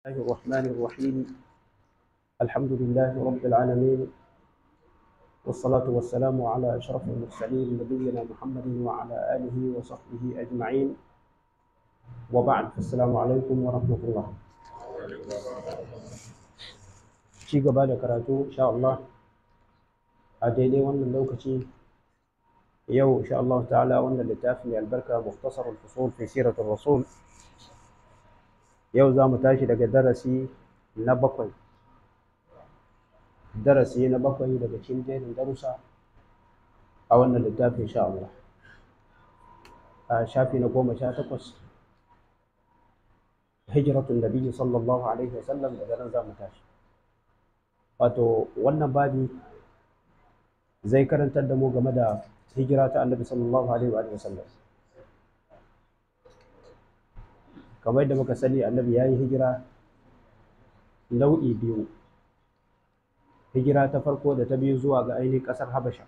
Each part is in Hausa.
الله الرحمن الرحيم الحمد لله رب العالمين والصلاة والسلام على أشرف المرسلين نبينا محمد وعلى آله وصحبه أجمعين وبعد السلام عليكم ورحمة الله ci gaba da karatu insha Allah a daidai wannan lokaci yau insha Allah ta'ala wannan littafi mai albarka mukhtasar al-fusul fi siratul rasul yau za mu tashi daga darasi na bakwai darasi na bakwai daga cikin jerin darussa a wannan littafi insha Allah a shafi na goma sha takwas hijratun nabiyyi sallallahu alaihi wasallam daga nan za mu tashi wato wannan babi zai karantar da mu game da hijira ta annabi sallallahu alaihi wa sallam kamar da muka sani annabi ya yi hijira nau'i biyu hijira ta farko da ta biyu zuwa ga ainihin ƙasar habasha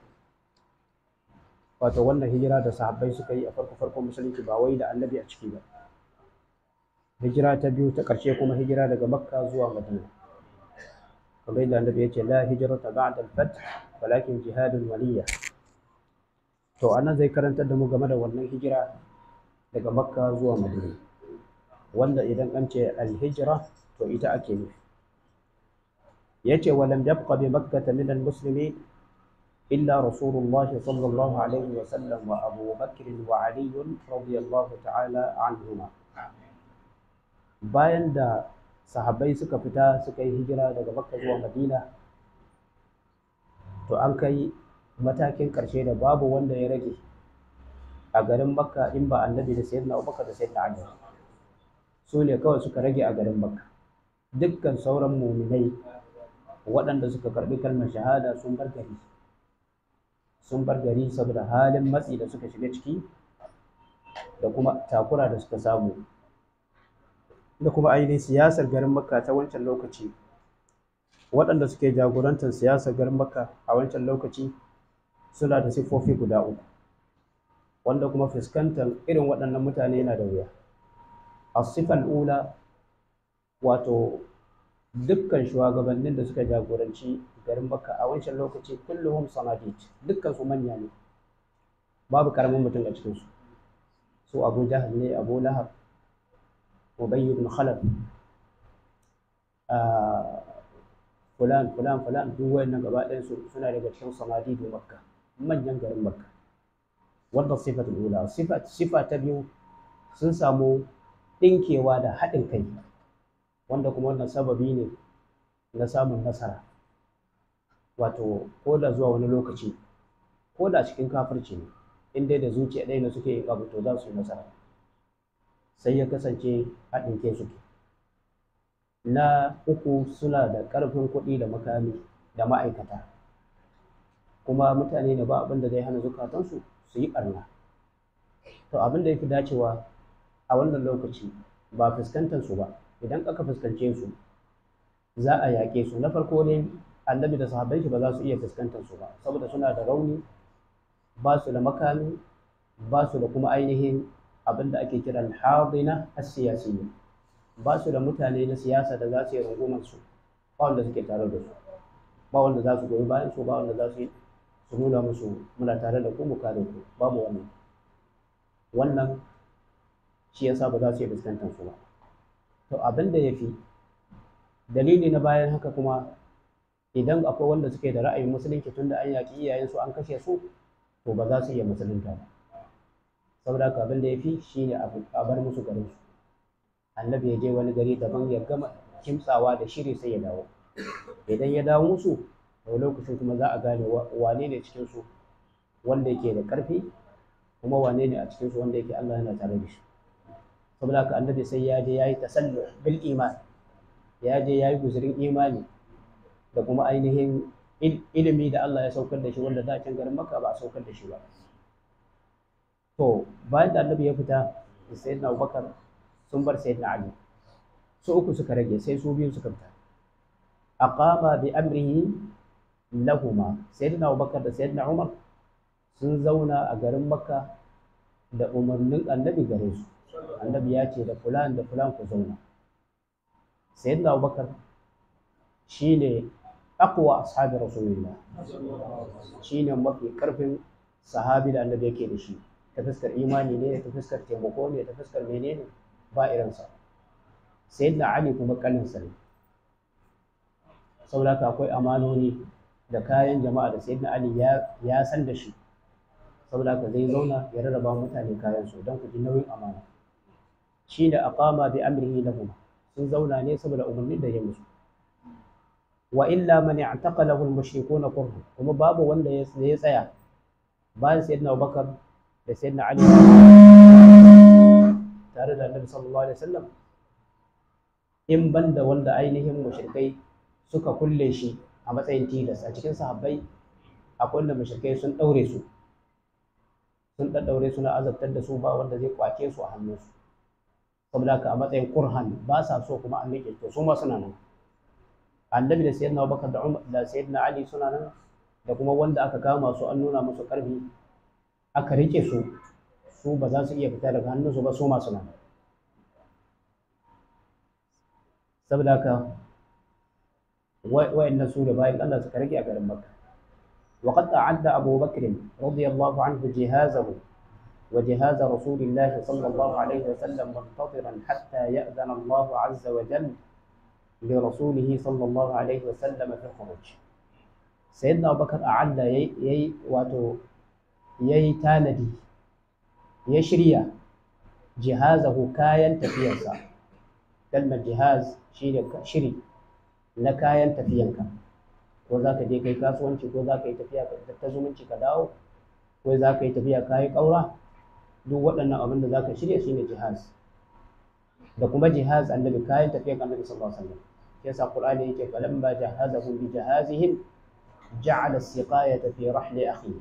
wato wannan hijira da sahabbai suka yi a farko farkon musulunci ba wai da annabi a ciki ba hijira ta biyu ta ƙarshe kuma hijira daga makka zuwa madina kamar yadda annabi ya ce la hijrata ba'da al-fath walakin jihadun waliya to anan zai karantar da mu game da wannan hijira daga makka zuwa madina wanda idan an ce al-hijra to ita ake nufi yace wa lam yabqa bi makkah min al-muslimin illa rasulullahi sallallahu alaihi wa sallam wa abu bakr wa ali radiyallahu ta'ala anhuma bayan da sahabbai suka fita suka yi hijira daga makka zuwa madina to an kai matakin ƙarshe da babu wanda ya rage a garin makka in ba annabi da sayyidina abubakar da sayyidina ali su ne kawai suka rage a garin makka dukkan sauran muminai waɗanda suka karɓi kalmar shahada sun bar gari sun bar gari saboda halin matsi da suka shiga ciki da kuma takura da suka samu da kuma ainihin siyasar garin makka ta wancan lokaci waɗanda suke jagorantar siyasar garin makka a wancan lokaci suna da siffofi guda uku wanda kuma fuskantar irin waɗannan mutane yana da wuya asifal ula wato dukkan shugabannin da suka jagoranci garin makka a wancan lokaci kulluhum sanadid dukkan su manya ne babu karamin mutum a cikinsu su abu jahal ne abu lahab ubay ibn khalaf fulan fulan fulan duk wayannan gaba ɗayan su suna daga cikin sanadidu makka manyan garin makka wannan sifatul ula sifa sifa ta biyu sun samu ɗinkewa da haɗin kai wanda kuma wannan sababi ne na samun nasara wato ko da zuwa wani lokaci ko da cikin kafirci ne in dai da zuciya ɗaya na suke yin abu to za su yi nasara sai ya kasance haɗin kai suke na uku suna da ƙarfin kuɗi da makami da ma'aikata kuma mutane da ba abin da zai hana zukatansu su yi ɓarna to abin da ya fi dacewa a wannan lokaci ba fuskantar su ba idan aka fuskance su za a yaƙe su na farko ne annabi da sahabbai ba za su iya fuskantar su ba saboda suna da rauni ba su da makami ba su da kuma ainihin abin da ake kiran hadina as-siyasiyya ba su da mutane na siyasa da za su yi rungumar su ba wanda suke tare da su ba wanda za su goyi bayan su ba wanda za su yi su nuna musu muna tare da ku mu kare ku babu wannan wannan shi yasa ba za su yi fuskantar su ba to abin da ya fi dalili na bayan haka kuma idan akwai wanda suke da ra'ayin musulunci tunda an yaƙi iyayensu an kashe su to ba za su iya musulunta ba saboda haka abin da ya fi shi ne a bar musu garin su annabi ya je wani gari daban ya gama kimtsawa da shiri sai ya dawo idan ya dawo musu to lokacin kuma za a gane wane ne cikin su wanda yake da ƙarfi kuma wane ne a cikin su wanda yake Allah yana tare da shi saboda haka annabi sai ya je yayi tasallu bil iman ya je yayi guzurin imani da kuma ainihin ilimi da Allah ya saukar da shi wanda da can garin Makka ba a saukar da shi ba to bayan da annabi ya fita sayyidina Abubakar sun bar sayyidina Ali su uku suka rage sai su biyu suka fita aqama bi amrihi lahuma sayyidina Abubakar da sayyidina Umar sun zauna a garin Makka da umarnin annabi gare su annabi ya ce da fulan da fulan ku zauna sayyidina abubakar shine aqwa ashabi rasulillah shine mafi karfin sahabi da annabi yake da shi ta fuskar imani ne ta fuskar taimako ne ta fuskar menene ba irinsa sayyidina ali kuma kaninsa ne saboda haka akwai amanoni da kayan jama'a da sayyidina ali ya san da shi saboda haka zai zauna ya rarraba mutane kayan su don ku ji nauyin amana shi da aqama bi amrihi lahum sun zauna ne saboda umarni da ya musu wa illa man i'taqalahu al-mushrikuna kurhu kuma babu wanda ya tsaya bayan sayyidina Abubakar da sayyidina Ali tare da Annabi sallallahu alaihi wasallam in banda wanda ainihin mushrikai suka kulle shi a matsayin tilas a cikin sahabbai akwai wanda mushrikai sun daure su sun daddaure su na azabtar da su ba wanda zai kwace su a hannunsu saboda haka a matsayin kurhan ba sa so kuma an rike to su ma suna nan annabi da sayyidina Abubakar da Umar da sayyidina Ali suna nan da kuma wanda aka kama su an nuna musu karfi aka rike su su ba za su iya fita daga hannunsu ba su ma suna nan saboda haka wa'annan su da bayan Allah suka rage a garin Makka وقد أعد أبو بكر رضي الله عنه جهازه وجهاز رسول الله صلى الله عليه وسلم منتظرا حتى يأذن الله عز وجل لرسوله صلى الله عليه وسلم في الخروج سيدنا أبو بكر أعد يي يي واتو يي تاندي يشريا جهازه كاين تفينسا كلمة جهاز شيء شري لكاين تفينكا ko za ka je kai kasuwanci ko za ka yi tafiya ta zumunci ka dawo ko za ka yi tafiya ka yi ƙaura duk waɗannan abin da za ka shirya shine jihaz da kuma jihaz annabi kayan tafiya annabi sallallahu alaihi wasallam yasa qur'ani yake falamma jahazahum bi jahazihim ja'ala as-siqayata fi rahli akhi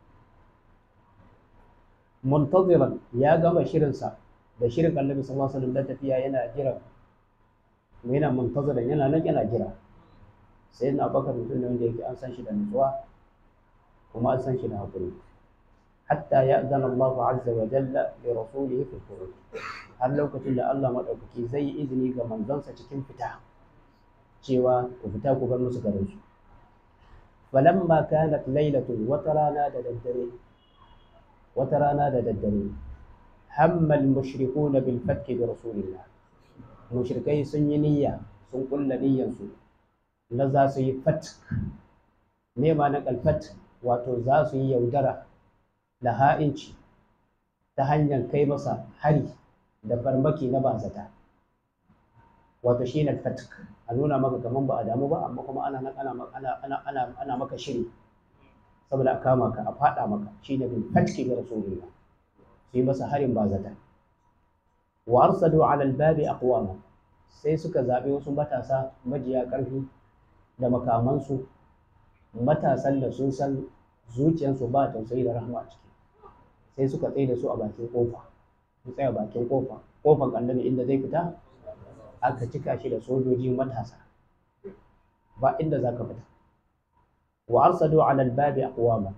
muntaziran ya gama shirinsa da shirin annabi sallallahu alaihi wasallam da tafiya yana jira yana muntaziran yana nan yana jira sai na bakar mutum ne wanda yake an san shi da nutsuwa kuma an san shi da haƙuri hatta ya zana Allah azza wa jalla li rasulihi fi khuruj har lokacin da Allah madaukaki zai yi izini ga manzansa cikin fita cewa ku fita ku bar musu garin su falamma kanat lailatun wata rana da daddare wata rana da daddare hamma al-mushrikuna bil fatki bi rasulillah mushrikai sun yi niyya sun kulla niyyansu na za su yi fat nema na kalfat wato za su yi yaudara da ha'inci ta hanyar kai masa hari da farmaki na bazata wato shi ne fat a nuna maka kaman ba a damu ba amma kuma ana ana ana ana ana maka shiri saboda a kama ka a fada maka shi ne bin fatki ga rasulullah su yi masa harin bazata wa arsadu ala albabi aqwama sai suka zaɓi wasu matasa majiya ƙarfi da makamansu matasan da sun san zuciyarsu ba tausayi da rahama a ciki sai suka tsaye da su a bakin kofa su tsaya bakin kofa kofan annabi inda zai fita aka cika shi da sojoji matasa ba inda za ka fita wa arsadu ala albabi aqwama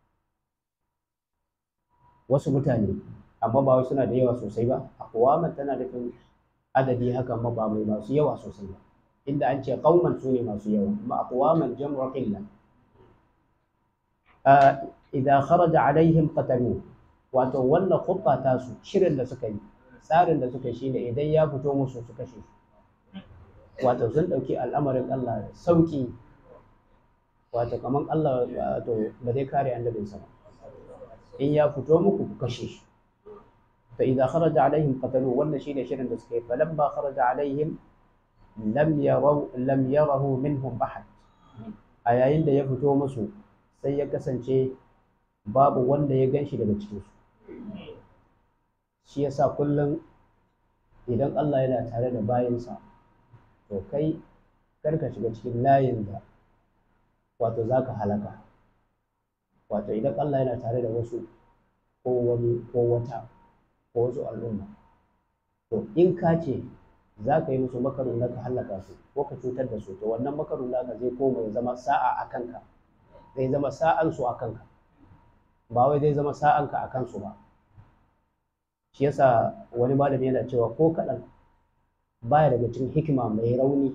wasu mutane amma ba wai suna da yawa sosai ba aqwama tana nufin adadi haka ma ba mai masu yawa sosai ba inda an ce qauman su ne masu yawa amma aqwaman jam'u qilla idan kharaja alaihim qatalu wato wannan khutta ta su shirin da suka yi tsarin da suka shine idan ya fito musu su kashe su wato sun dauki al'amarin Allah sauki wato kaman Allah wato ba zai kare annabinsa ba in ya fito muku ku kashe shi fa idan kharaja alaihim qatalu wannan shine shirin da suka yi falamma kharaja alaihim lam yaraw lam yarahu minhum ahad a yayin da ya fito musu sai ya kasance babu wanda ya ganshi daga cikin su shi yasa kullum idan Allah yana tare da bayinsa to kai kar ka shiga cikin layin da wato zaka halaka wato idan Allah yana tare da wasu ko wani ko wata ko wasu al'umma to in ka ce za ka yi musu makarun da ka hallaka su ko ka cutar da su to wannan makarun naka zai koma ya zama sa'a a kanka zai zama sa'an su a kanka ba wai zai zama sa'an ka a kansu ba shi yasa wani malami yana cewa ko kaɗan baya daga cikin hikima mai rauni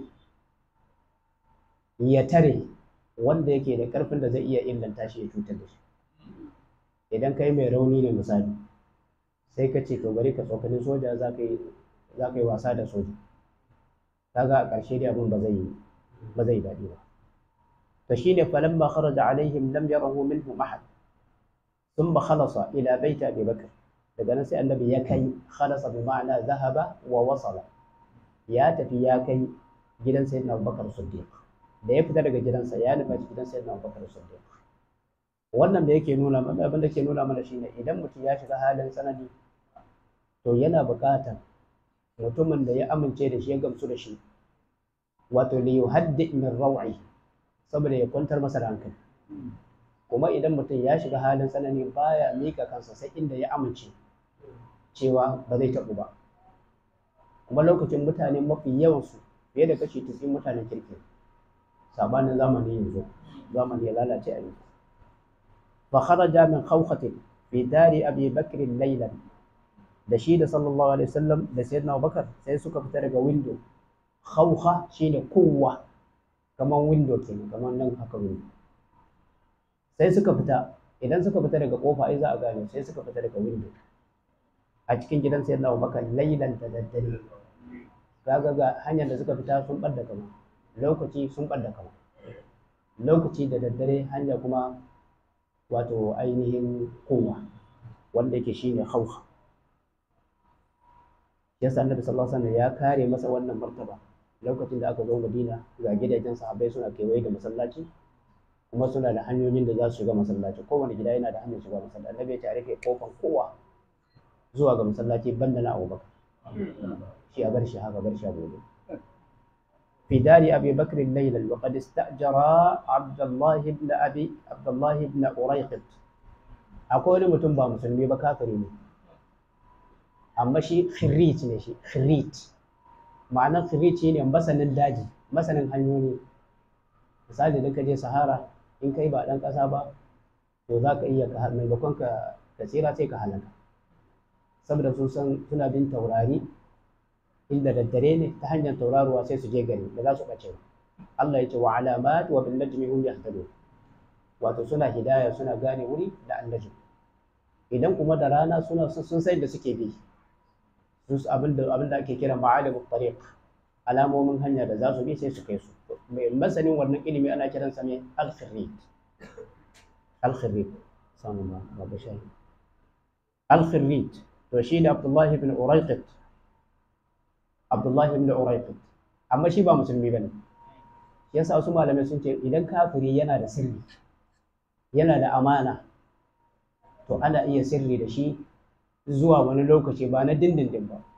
ya tare wanda yake da karfin da zai iya illanta shi ya cutar da shi idan kai mai rauni ne misali sai ka ce to bari ka tsokanin soja za ka yi wasa da soja kaga a ƙarshe dai abin ba zai ba zai daɗi ba to shine falamma kharaja alaihim lam yarahu minhum ahad thumma khalasa ila baiti abi bakr daga nan sai annabi ya kai khalasa bi ma'ana zahaba wa wasala ya tafi ya kai gidan sayyidina abubakar siddiq da ya fita daga gidansa ya nufa gidan sayyidina abubakar siddiq wannan da yake nuna mana abin da ke nuna mana shine idan mutum ya shiga halin tsanani to yana buƙatar mutumin da ya amince da shi ya gamsu da shi wato li yuhaddi min raw'i saboda ya kwantar masa da hankali kuma idan mutum ya shiga halin tsanani baya mika kansa sai inda ya amince cewa ba zai taɓu ba kuma lokacin mutane mafi yawansu fiye da kashi 90 mutanen kirki sabanin zamani yanzu zamani ya lalace a yanzu fa kharaja min khawkhatin fi dari abi bakr laylan da shi da sallallahu alaihi wasallam da sayyidina abubakar sai suka fita daga window khawkha shine kowa kaman window kenan kaman nan haka window sai suka fita idan suka fita daga kofa ai za a gane sai suka fita daga window a cikin gidan sayyidina abubakar laylan da daddare kaga ga hanyar da suka fita sun ɓadda kama lokaci sun ɓadda kama lokaci da daddare hanya kuma wato ainihin kowa wanda yake shine hauha yasa annabi sallallahu alaihi wasallam ya kare masa wannan martaba lokacin da aka zo Madina ga gidajen sahabbai suna kewaye da masallaci kuma suna da hanyoyin da za su shiga masallaci kowane gida yana da hanyar shiga masallaci annabi ya ce a rufe kofan kowa zuwa ga masallaci banda na Abubakar shi a bar shi haka bar shi a gobe في دار أبي بكر ليلا وقد استأجر عبد الله بن أبي عبد الله بن أريقط أقول متن با مسلمي با كافري ne amma shi khirrit ne shi khirrit ma'anar khirrit ne masanin daji masanin hanyoyi misali da ka je sahara in kai ba dan kasa ba to za ka iya ka maimakon ka ka tsira sai ka halaka saboda sun san suna bin taurari inda daddare ne ta hanyar tauraruwa sai su je gari da za su ɓace Allah ya ce wa alamat wa bin najmi hum yahtadun wato suna hidaya suna gane wuri da annaji idan kuma da rana suna sun sai da suke bi su abinda abinda ake kira ma'alimut tariq alamomin hanya da za su bi sai su kai su mai masanin wannan ilimi ana kiran sa ne al-khirrit al-khirrit sanu ma ba shayi al-khirrit to shi da Abdullah ibn Urayqit Abdullah ibn Urayqit amma shi ba musulmi bane yasa wasu malamai sun ce idan kafiri yana da sirri yana da amana to ana iya sirri da shi zuwa wani lokaci ba na dindindin ba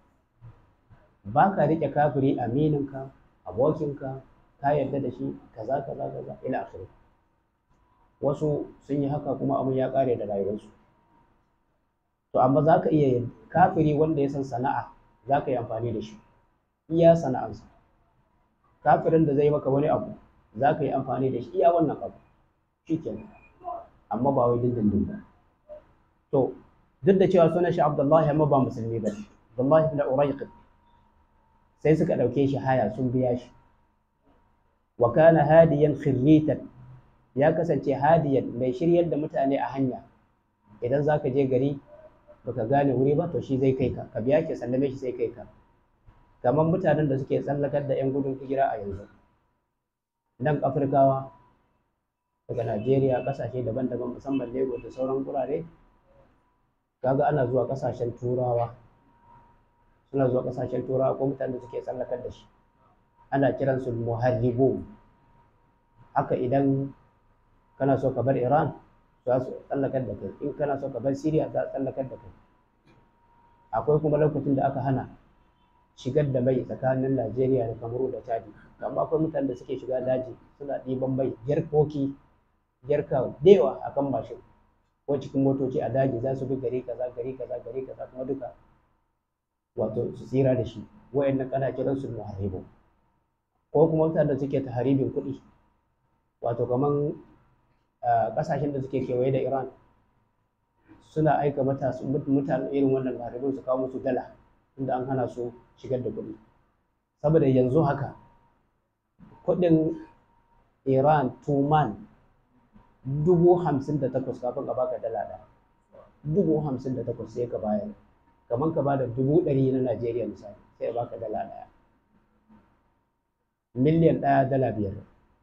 ba ka riƙe kafiri amininka abokinka ka yarda da shi kaza kaza kaza ila akhiri wasu sun yi haka kuma abin ya ƙare da rayuwarsu to amma za ka iya kafiri wanda ya san sana'a za ka yi amfani da shi iya sana'ansa kafirin da zai maka wani abu za ka yi amfani da shi iya wannan abu shi kenan amma ba wai dindindin ba to duk da cewa sunan shi abdullahi amma ba musulmi ba abdullahi ibn urayqib sai suka ɗauke shi haya sun biya shi wa kana hadiyan khirritan ya kasance hadiyan mai shiryar da mutane a hanya idan za ka je gari baka gane wuri ba to shi zai kai ka ka biya ke sallame shi sai kai ka kamar mutanen da suke tsallakar da 'yan gudun hijira a yanzu nan afirkawa daga najeriya kasashe daban-daban musamman lagos da sauran gurare kaga ana zuwa kasashen turawa suna zuwa kasashen turawa ko mutanen da suke tsallakar da shi ana kiransu muharribu haka idan kana so ka bar iran za su tsallakar da kai in kana so ka bar Siriya za su tsallakar da kai akwai kuma lokacin da aka hana shigar da mai tsakanin Najeriya da Kamaru da Chadi amma akwai mutanen da suke shiga daji suna ɗiban mai jarkoki jarka dewa akan mashin ko cikin motoci a daji za su bi gari kaza gari kaza gari kaza kuma duka wato su tsira da shi wayannan kana kiran su muharibu ko kuma mutanen da suke taharibin kuɗi wato kaman kasashen da suke kewaye da Iran suna aika mutane irin wannan maharibin su kawo musu dala inda an hana su shigar da kuɗi saboda yanzu haka kudin iran tuman dubu hamsin da takwas kafin ka baka dala ɗaya dubu hamsin da takwas sai ka bayar kamar ka bada dubu ɗari na najeriya misali sai ya baka dala ɗaya miliyan ɗaya dala biyar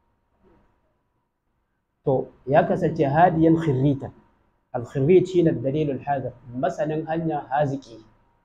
to ya kasance hadiyan khirrita al-khirrit shine dalilul hadir masanin hanya haziki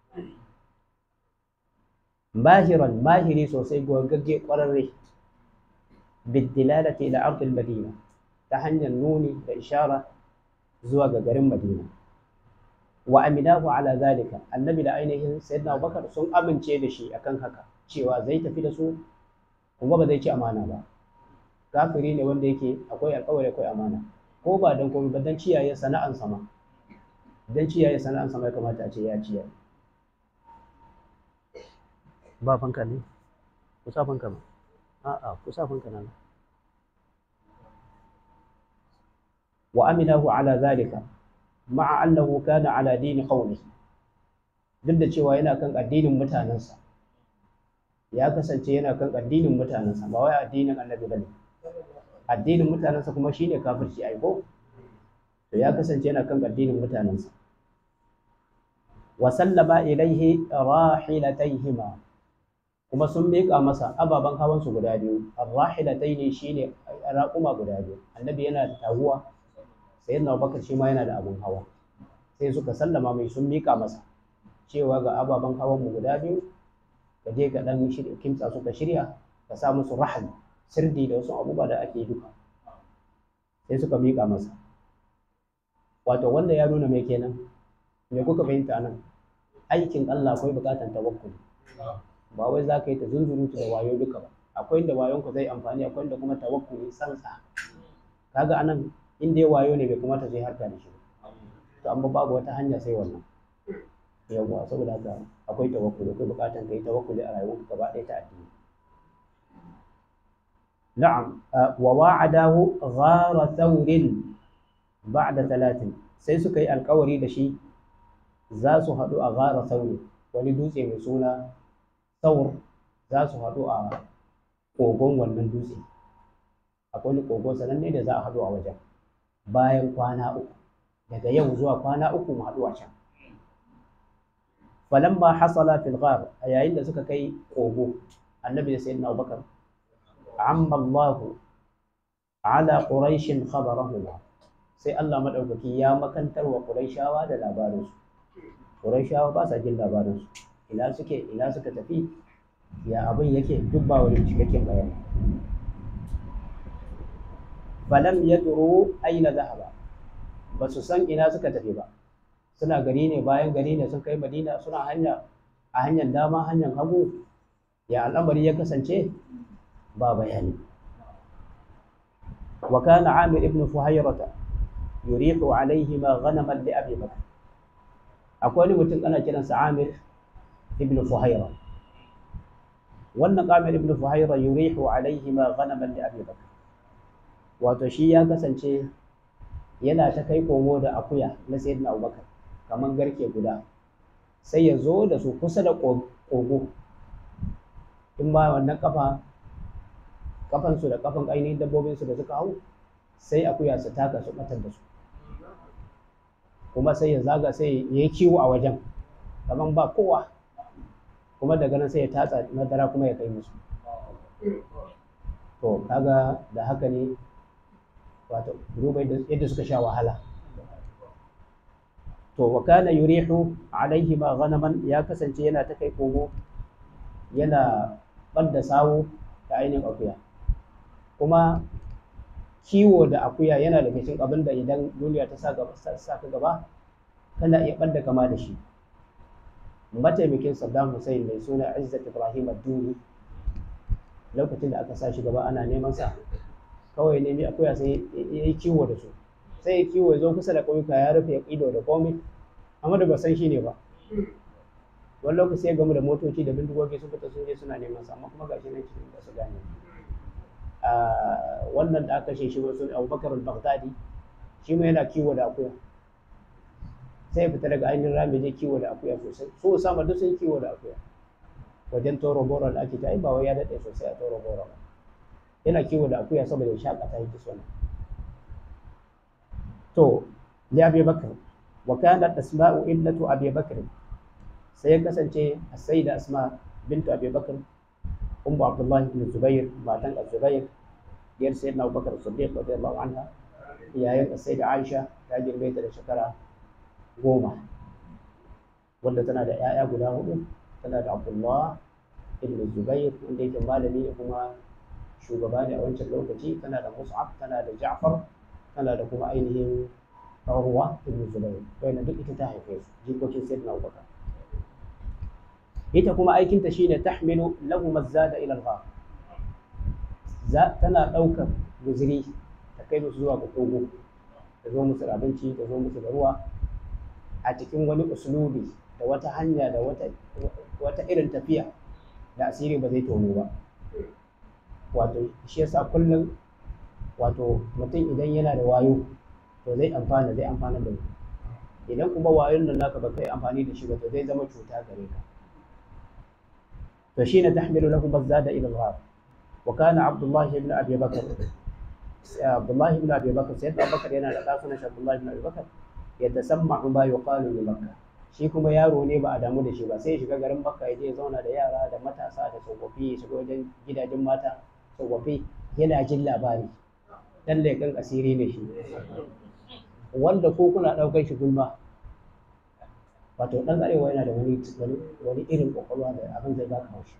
mahiran mahiri sosai gogagge kwararre bidilalati ila ardil madina ta hanyar nuni da ishara zuwa ga garin madina wa aminahu ala zalika annabi da ainihin sayyidina abubakar sun amince da shi akan haka cewa zai tafi da su kuma ba zai ci amana ba kafiri ne wanda yake akwai alkawari akwai amana ko ba don komai ba don ciyaye sana'an sama don ciyaye sana'an sama ya kamata a ce ya ciyaye ba fanka ne ku sa fanka ba a'a ku sa fanka nan wa aminahu ala zalika ma'a annahu kana ala dini qawli duk da cewa yana kan addinin mutanensa ya kasance yana kan addinin mutanensa ba wai addinin annabi bane addinin mutanensa kuma shine kafirci ai ko to ya kasance yana kan addinin mutanensa wa sallama ilaihi rahilataihima kuma sun miƙa masa ababen hawan su guda biyu arrahilataini shine raƙuma guda biyu annabi yana da taguwa sayyidina Abubakar shi ma yana da abun hawa sai suka sallama mai sun miƙa masa cewa ga ababen hawan mu guda biyu ka je ka dan kimtsa suka shirya ka sa musu rahal sirdi da wasu abubuwa da ake duka sai suka miƙa masa wato wanda ya nuna mai kenan me kuka fahimta nan aikin Allah akwai buƙatar tawakkuli ba wai za ka yi ta zunzurutu da wayo duka ba akwai inda wayonka zai amfani akwai inda kuma tawakkuli sansa kaga anan in dai wayo ne bai kamata zai harka da shi to amma babu wata hanya sai wannan yawwa saboda haka akwai tawakkuli akwai buƙatar ka yi tawakkuli a rayuwarka gaba ɗaya ta addini نعم وواعده غار ثور بعد ثلاث sai suka yi alkawari da shi za su haɗu a gara sauri wani dutse mai suna saur za su haɗu a kogon wannan dutse akwai wani kogon sananne da za a haɗu a wajen bayan kwana uku daga yau zuwa kwana uku mu haɗu a can falamma hasala fil ghar a yayin da suka kai kogo annabi da sayyidina abubakar amma Allah ala quraishin khabarahuma sai Allah madaukaki ya makantar wa quraishawa da labarin su quraishawa ba sa jin labarin su ina suke ina suka tafi ya abin yake duk ba wani cikakken bayani falam yadru aina zahaba ba su san ina suka tafi ba suna gari ne bayan gari ne sun kai madina suna hanya a hanyar dama hanyar hagu ya al'amari ya kasance ba bayani wa kana amir ibn fuhayrata yuriqu alaihima ghanaman li abi bakr akwai wani mutum ana kiransa amir ibn fuhayra wannan amir ibn fuhayra yuriqu alaihima ghanaman li abi bakr wato shi ya kasance yana ta kai komo da akuya na sayyidina abubakar kamar garke guda sai ya zo da su kusa da kogo in ba wannan kafa kafansu da kafan ainihin dabbobinsu da suka hau sai akuya su taka su batar da su kuma sai ya zaga sai ya yi kiwo a wajen kamar ba kowa kuma daga nan sai ya tatsa madara kuma ya kai musu to kaga da haka ne wato duba yadda suka sha wahala to wa kana yurihu alaihi ma ghanaman ya kasance yana ta kai kogo yana ɓadda sawo da ainihin akuya kuma kiwo da akuya yana daga cikin abin da idan duniya ta sa ka gaba kana iya ɓadda kama da shi mataimakin saddam hussein mai suna izzat ibrahim ad-duni lokacin da aka sa shi gaba ana neman sa kawai nemi akuya sai ya yi kiwo da su sai ya kiwo ya zo kusa da ƙauyuka ya rufe ido da komai amma da ba san shi ne ba wani lokaci ya gamu da motoci da bindigogi sun fita sun je suna neman sa amma kuma gashi nan cikin ba su gane wannan da aka shi wasu abubakar al-baghdadi shi ma yana kiwo da akuya sai ya fita daga ainihin rami je kiwo da akuya sosai so sama duk sun kiwo da akuya wajen toro boro da ake ta ai ba wai ya daɗe sosai a toro boro ba yana kiwo da akuya saboda ya shakata yake so to ya abi bakr wa kanat asma'u illatu abi bakr sai ya kasance as-sayyida asma bintu abi bakr ummu abdullahi ibn zubair matan az-zubair diyar sayyidina abubakar siddiq radiyallahu anha yayin as-sayyida aisha ta girme ta da shekara goma wanda tana da 'ya'ya guda hudu tana da abdullah ibn zubair wanda yake malami ne kuma shugaba ne a wancan lokaci tana da mus'ab tana da ja'far tana da kuma ainihin urwa ibn zubair wanda duk ita ta haife su jikokin sayyidina abubakar ita kuma aikinta shine tahmilu lahu mazada ila al za tana daukar guziri ta kai musu zuwa ga kogo ta zo musu da abinci ta zo musu da ruwa a cikin wani uslubi da wata hanya da wata wata irin tafiya da asiri ba zai tono ba wato shi yasa kullum wato mutum idan yana da wayo to zai amfana zai amfana da mu idan kuma wayon nan naka ba kai amfani da shi ba to zai zama cuta gare ka to shine tahmilu lahu bazada ila al-ghar wa kana abdullah ibn abi bakr abdullah ibn abi bakr sai abubakar yana da kasunan shi abdullah ibn abi bakr yatasamma'u ma yuqalu li makkah shi kuma yaro ne ba a damu da shi ba sai ya shiga garin makka ya je ya zauna da yara da matasa da tsofaffi ya shiga wajen gidajen mata tsofaffi yana jin labari dan leƙen asiri ne shi wanda ko kuna ɗaukar shi gulma wato ɗan arewa yana da wani wani irin ƙwaƙwalwa da abin zai baka haushi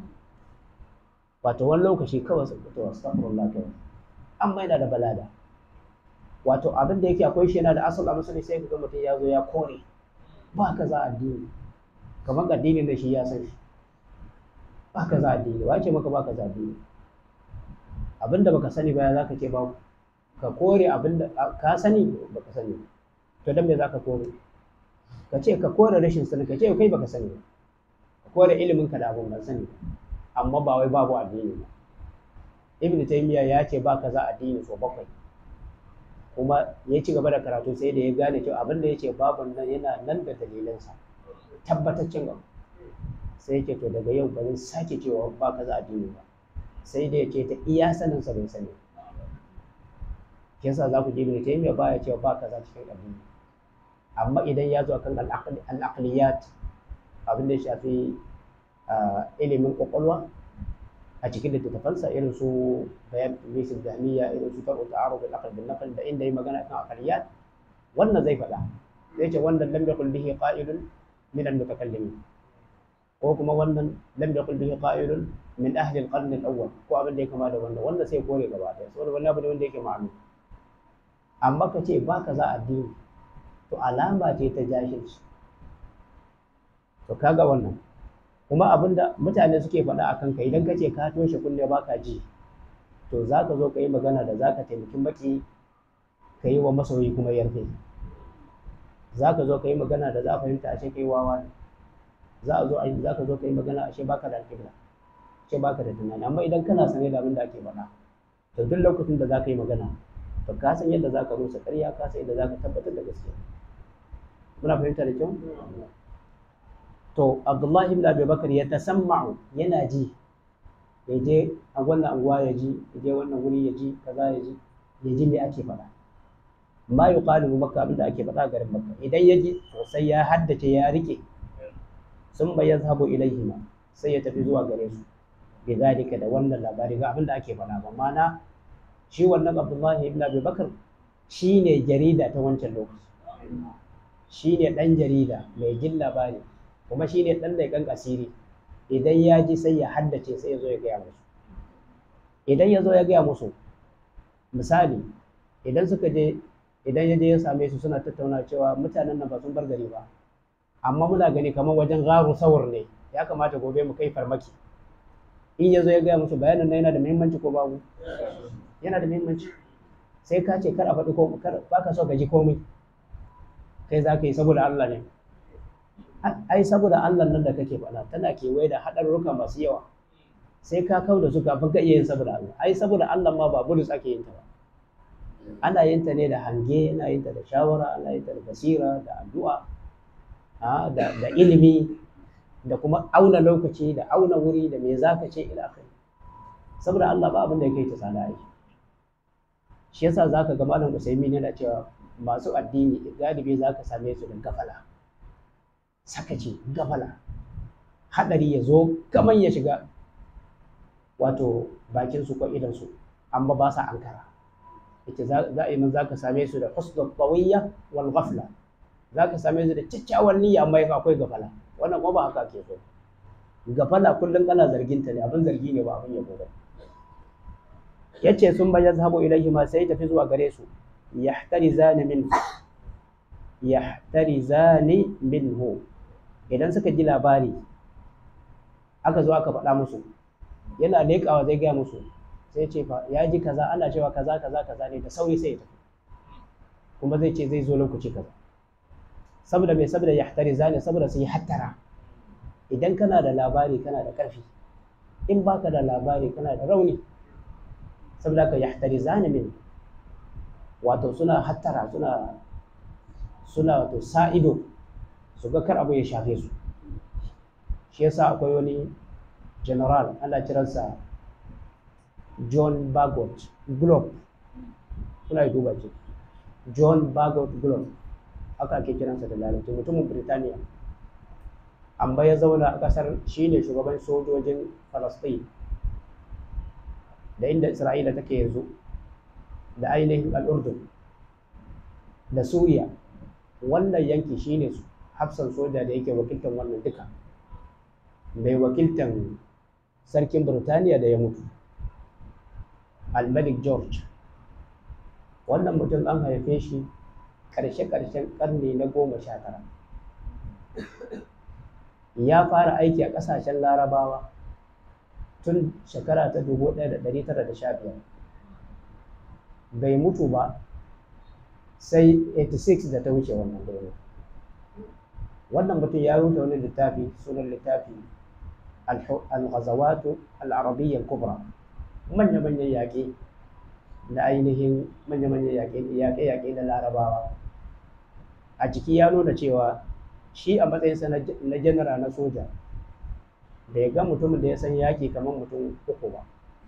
wato wani lokaci kawai su fito astaghfirullah kawai amma yana da balada wato abin da yake akwai shi yana da asal a musulmi sai ka ga mutum ya zo ya kore ba ka za addini kamar addinin da shi ya san shi ba ka za addini wace maka ba ka za addini abinda baka sani ba za ka ce ba ka kore abinda ka sani baka sani to dan me za ka kore ka ce ka kore rashin sani ka ce kai baka sani ba ka kore ilimin ka da abin ban sani amma ba wai babu addini ba ibn taymiya ya ce ba ka za addini so bakwai kuma ya ci gaba da karatu sai da ya gane cewa abin da ya ce babun nan yana nan da dalilansa tabbataccen abu sai yake to daga yau ba zan sake cewa ba ka za addini ba sai da ya ce ta iya sanin sa bai sani yasa za ku ji ibn taymiya ba ya cewa ba ka za cikin addini amma idan ya zo akan al-aqliyat abin da ya shafi ilimin kwakwalwa a cikin littattafansa irin su bayan misil jami'a irin su taru ta'aruf al-aql bil naql da inda yi magana kan aqliyat wannan zai faɗa zai ce wannan lam yaqul bihi qa'ilun min al-mutakallimin ko kuma wannan lam yaqul bihi qa'ilun min ahli al-qarn al-awwal ko abin da ya kama da wannan wanda sai kore gaba ɗaya saboda wannan abin wanda yake ma'ani amma ka ce ba ka za addini to alama ce ta jahilci to kaga wannan kuma abinda mutane suke faɗa a kanka idan ka ce ka toshe kunne ba ka ji to za ka zo ka yi magana da za ka taimaki maki ka yi wa masoyi kuma yarfe za ka zo ka yi magana da za a fahimta a ce kai wawa ne za a zo a za ka zo ka yi magana a ce baka da alƙibla ce baka da tunani amma idan kana sane da abin da ake faɗa to duk lokacin da za ka yi magana to ka san yadda za ka rusa ƙarya ka san yadda za ka tabbatar da gaskiya muna fahimta da kyau to abdullahi ibn abi bakar ya tasamma'u yana ji ya je a wannan anguwa ya ji ya je wannan wuri ya ji kaza ya ji ya ji me ake faɗa ma yuqalu bi makka abinda ake faɗa garin makka idan ya ji sosai ya haddace ya rike sun bai yazhabu ilaihima sai ya tafi zuwa gare su bi zalika da wannan labari ga abinda ake faɗa ba mana shi wannan abdullahi ibn abi bakar shine jarida ta wancan lokaci shine dan jarida mai jin labari kuma shi ne ɗan leƙen asiri idan ya ji sai ya haddace sai ya zo ya gaya musu idan ya zo ya gaya musu misali idan suka je idan ya je ya same su suna tattauna cewa mutanen nan ba sun bar gari ba amma muna gani kamar wajen garu sawur ne ya kamata gobe mu kai farmaki in ya zo ya gaya musu bayanin nan yana da muhimmanci ko babu yana da muhimmanci sai ka ce kar a faɗi ko kar ba ka so ka ji komai kai za ka yi saboda Allah ne ai saboda Allah nan da kake faɗa tana kewaye da haɗarurruka masu yawa sai ka kau da su kafin ka iya yin saboda Allah ai saboda Allah ma ba bulus ake yin ta ba ana yin ta ne da hange ana yin ta da shawara ana yin ta da basira da addu'a da, da ilimi da kuma auna lokaci da auna wuri da me za ka ce ila kai saboda Allah ba abin da ya kai ta tsada aiki shi yasa za ka ga malam Usaimin yana cewa masu addini galibi za ka same su da gafala sakaci gafala hadari ya zo kaman ya shiga wato bakin su ko idan su amma ba sa ankara ita za a za ka same su da husnul tawiyya wal ghafla za ka same su da kyakkyawan niyya amma akwai gafala wannan kuma ba haka ke so gafala kullum kana zargin ta ne abin zargi ne ba abin yabo ba yace sun bayan zahabo ilaihi ma sai tafi zuwa gare su yahtarizani min yahtarizani minhu idan suka ji labari aka zo aka faɗa musu yana leƙawa zai gaya musu sai ce fa ya ji kaza ana cewa kaza kaza kaza ne da sauri sai ya tafi kuma zai ce zai zo lokaci kaza saboda mai saboda yahtarizani saboda su yi hattara idan kana da labari kana da ƙarfi in baka da labari kana da rauni saboda ka yahtarizani min wato suna hattara suna suna wato sa ido su ga kar abu ya shafe su shi yasa akwai wani general ana kiransa John Bagot Globe kuna yi duba ce John Bagot Globe haka ake kiransa da lalata mutumin Birtaniya amma ya zauna a ƙasar shine shugaban sojojin Falasɗin da inda Isra'ila take yanzu da ainihin al'urdun da Suriya wannan yanki shine hafsan soja da yake wakiltar wannan duka mai wakiltan sarkin Birtaniya da ya mutu al-Malik George wannan mutum an haife shi ƙarshe-ƙarshen ƙarni na goma sha tara ya fara aiki a ƙasashen larabawa tun shekara ta dubu ɗaya da ɗari tara da sha biyar bai mutu ba sai 86 da ta wuce wannan dole wannan mutum ya rubuta wani littafi sunan littafi al-ghazawatu al-arabiyya al-kubra manya-manyan yaƙe na ainihin manya-manyan yaƙe-yaƙe na larabawa a ciki ya nuna cewa shi a matsayinsa na janara na soja bai ga mutumin da ya san yaƙi kamar mutum uku ba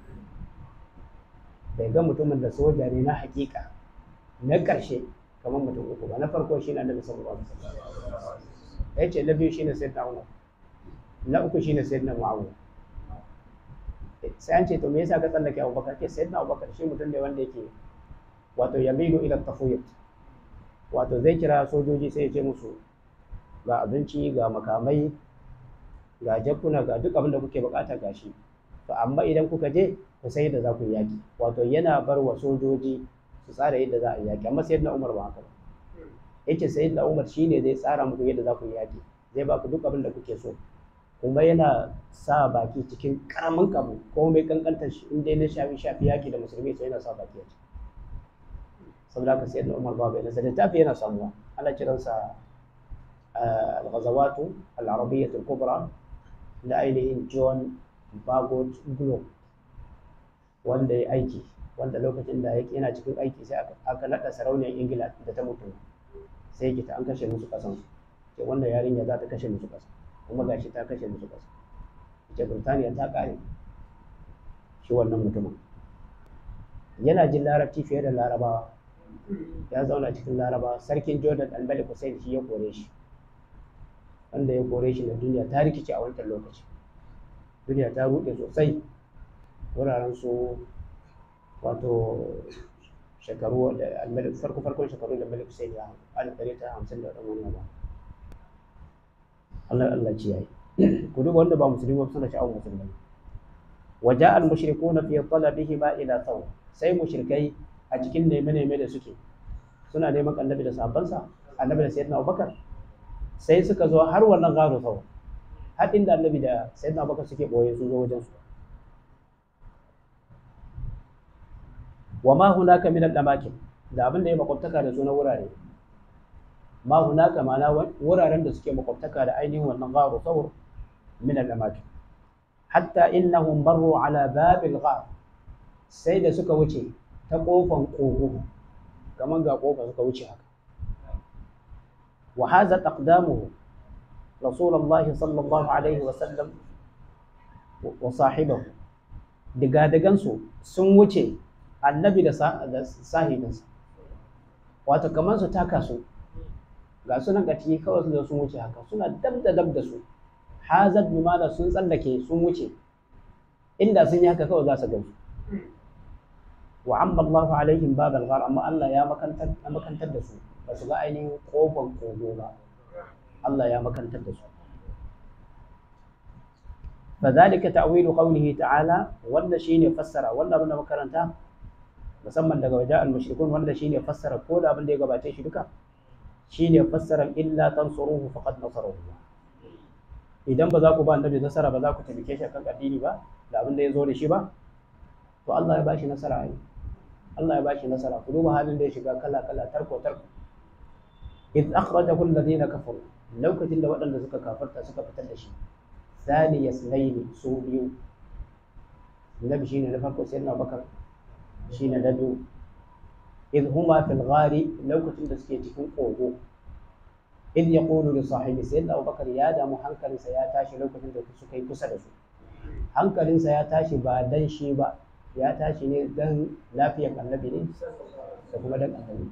bai ga mutumin da soja ne na hakika na ƙarshe kamar mutum uku ba na farko shi ne annabi sallallahu alaihi wasallam ya ce na biyu shine sayyidina umar na uku shine sayyidina muawiya sai an ce to me yasa ka tsallake abubakar ce sayyidina abubakar shi mutum ne wanda yake wato yamilu ila tafuyut wato zai kira sojoji sai ya ce musu ga abinci ga makamai ga jakuna ga duk abin da kuke bukata ga shi to amma idan kuka je ku sai yadda za ku yi yaki wato yana bar wa sojoji su tsara yadda za a yi yaki amma sayyidina umar ba haka ba yace sayyidina umar shine zai tsara muku yadda za ku yi yaki zai ba ku duk abin da kuke so kuma yana sa baki cikin karamin kabu ko mai kankantar shi in dai na shafi shafi yaki da musulmi sai yana sa baki a ciki saboda haka sayyidina umar ba bai nasa littafi yana samuwa ana kiransa al-ghazawatu al-arabiyyah al-kubra da ainihin John Bagot Globe wanda ya aiki wanda lokacin da yana cikin aiki sai aka naɗa sarauniyar Ingila da ta mutu sai yake ta an kashe musu kasan ce wanda yarinya za ta kashe musu kasa kuma gashi ta kashe musu kasa ce Burtaniya ta kare shi wannan mutumin yana jin larabci fiye da larabawa ya zauna cikin larabawa sarkin Jordan al-Malik Hussein shi ya kore shi wanda ya kore shi na duniya ta rikice a wancan lokaci duniya ta ruɗe sosai wuraren su wato shekaru da almalik farko farkon shekaru da malik sai ya alif ɗari ta hamsin da ɗan wani ba Allah Allah ci yayi ku duba wanda ba musulmi ba suna sha'awar musulmai waja al mushrikuna fi talabihi ma ila thaw sai mushrikai a cikin neme neme da suke suna neman annabi da sahabbansa annabi da sayyidina Abubakar sai suka zo har wannan garo sau har inda annabi da sayyidina abubakar suke boye su zo wajen su wa ma hunaka min al-amakin da abin da ya makwabtaka da su na wurare ma hunaka ma'ana wuraren da suke makwabtaka da ainihin wannan garo sau min al-amakin hatta innahum marru ala babil ghar sai da suka wuce ta kofan kogo kamar ga kofa suka wuce haka wa hadha taqdamuhu rasulullahi sallallahu alaihi wa sallam wa sahibahu digadigansu sun wuce annabi da sahibinsa wato kamar su taka su ga sunan gati kawai su sun wuce haka suna dab da dab da su hazard bimana sun tsallake sun wuce inda sun yi haka kawai za su gani wa amma Allahu alaihim babal ghar amma Allah ya makantar makantar da su ba su ga ainihin kofar kogo ba Allah ya makantar da su فذلك تأويل قوله تعالى wanda shine fassara wanda abin da makaranta musamman daga wajen al-mushrikun wanda shine fassara ko da abin da ya gabace shi duka shine fassara illa tansuruhu faqad nasarahu idan ba za ku ba annabi nasara ba za ku taimake shi kan addini ba da abin da ya zo da shi ba to Allah ya ba shi nasara ai Allah ya ba shi nasara ku duba halin da ya shiga kala kala tarko tarko id akhrajahu alladhina kafaru lokacin da waɗanda suka kafarta suka fitar da shi ثاني اثنين su biyu nabi shine na farko sai na bakar shine na biyu idh huma fil ghari lokacin da suke cikin kogo idh yaqulu li sahibi sayyidina abubakar ya damu hankalinsa ya tashi lokacin da suka yi kusa da su hankalinsa ya tashi ba dan shi ba ya tashi ne dan lafiyar annabi ne da kuma dan annabi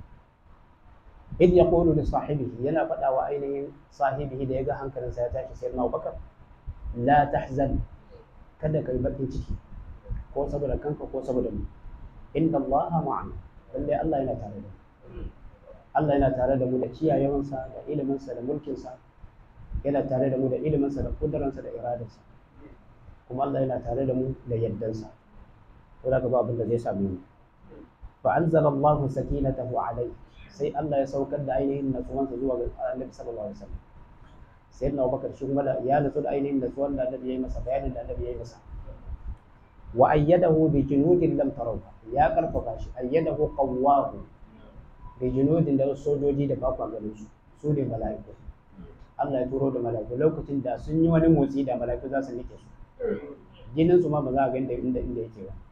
idh yaqulu li sahibihi yana faɗa wa ainihin sahibihi da ya ga hankalinsa ya tashi sayyidina abubakar la tahzan kada kai bakin ciki ko saboda kanka ko saboda mu inna allaha ma'ana lalle Allah yana tare da mu Allah yana tare da mu da kiyayewansa da iliminsa da mulkinsa yana tare da mu da iliminsa da kuduransa da iradarsa kuma Allah yana tare da mu da yaddansa ko da ba abin da zai same mu fa anzala Allahu sakinatahu alayhi sai Allah ya saukar da ainihin natsuwansa zuwa ga Annabi sallallahu alaihi wasallam sai na Abubakar shi kuma ya natsu da ainihin natsuwan da Annabi ya yi masa bayanin da Annabi ya yi masa wa ayyadahu bi junudin lam tarawha ya karfafa shi ayyadahu qawwahu bi junudin da sojoji da bakwa ganin su su ne mala'iku Allah ya turo da mala'iku lokacin da sun yi wani motsi da mala'iku za su nike su jinin su ma ba za a ga inda inda inda yake ba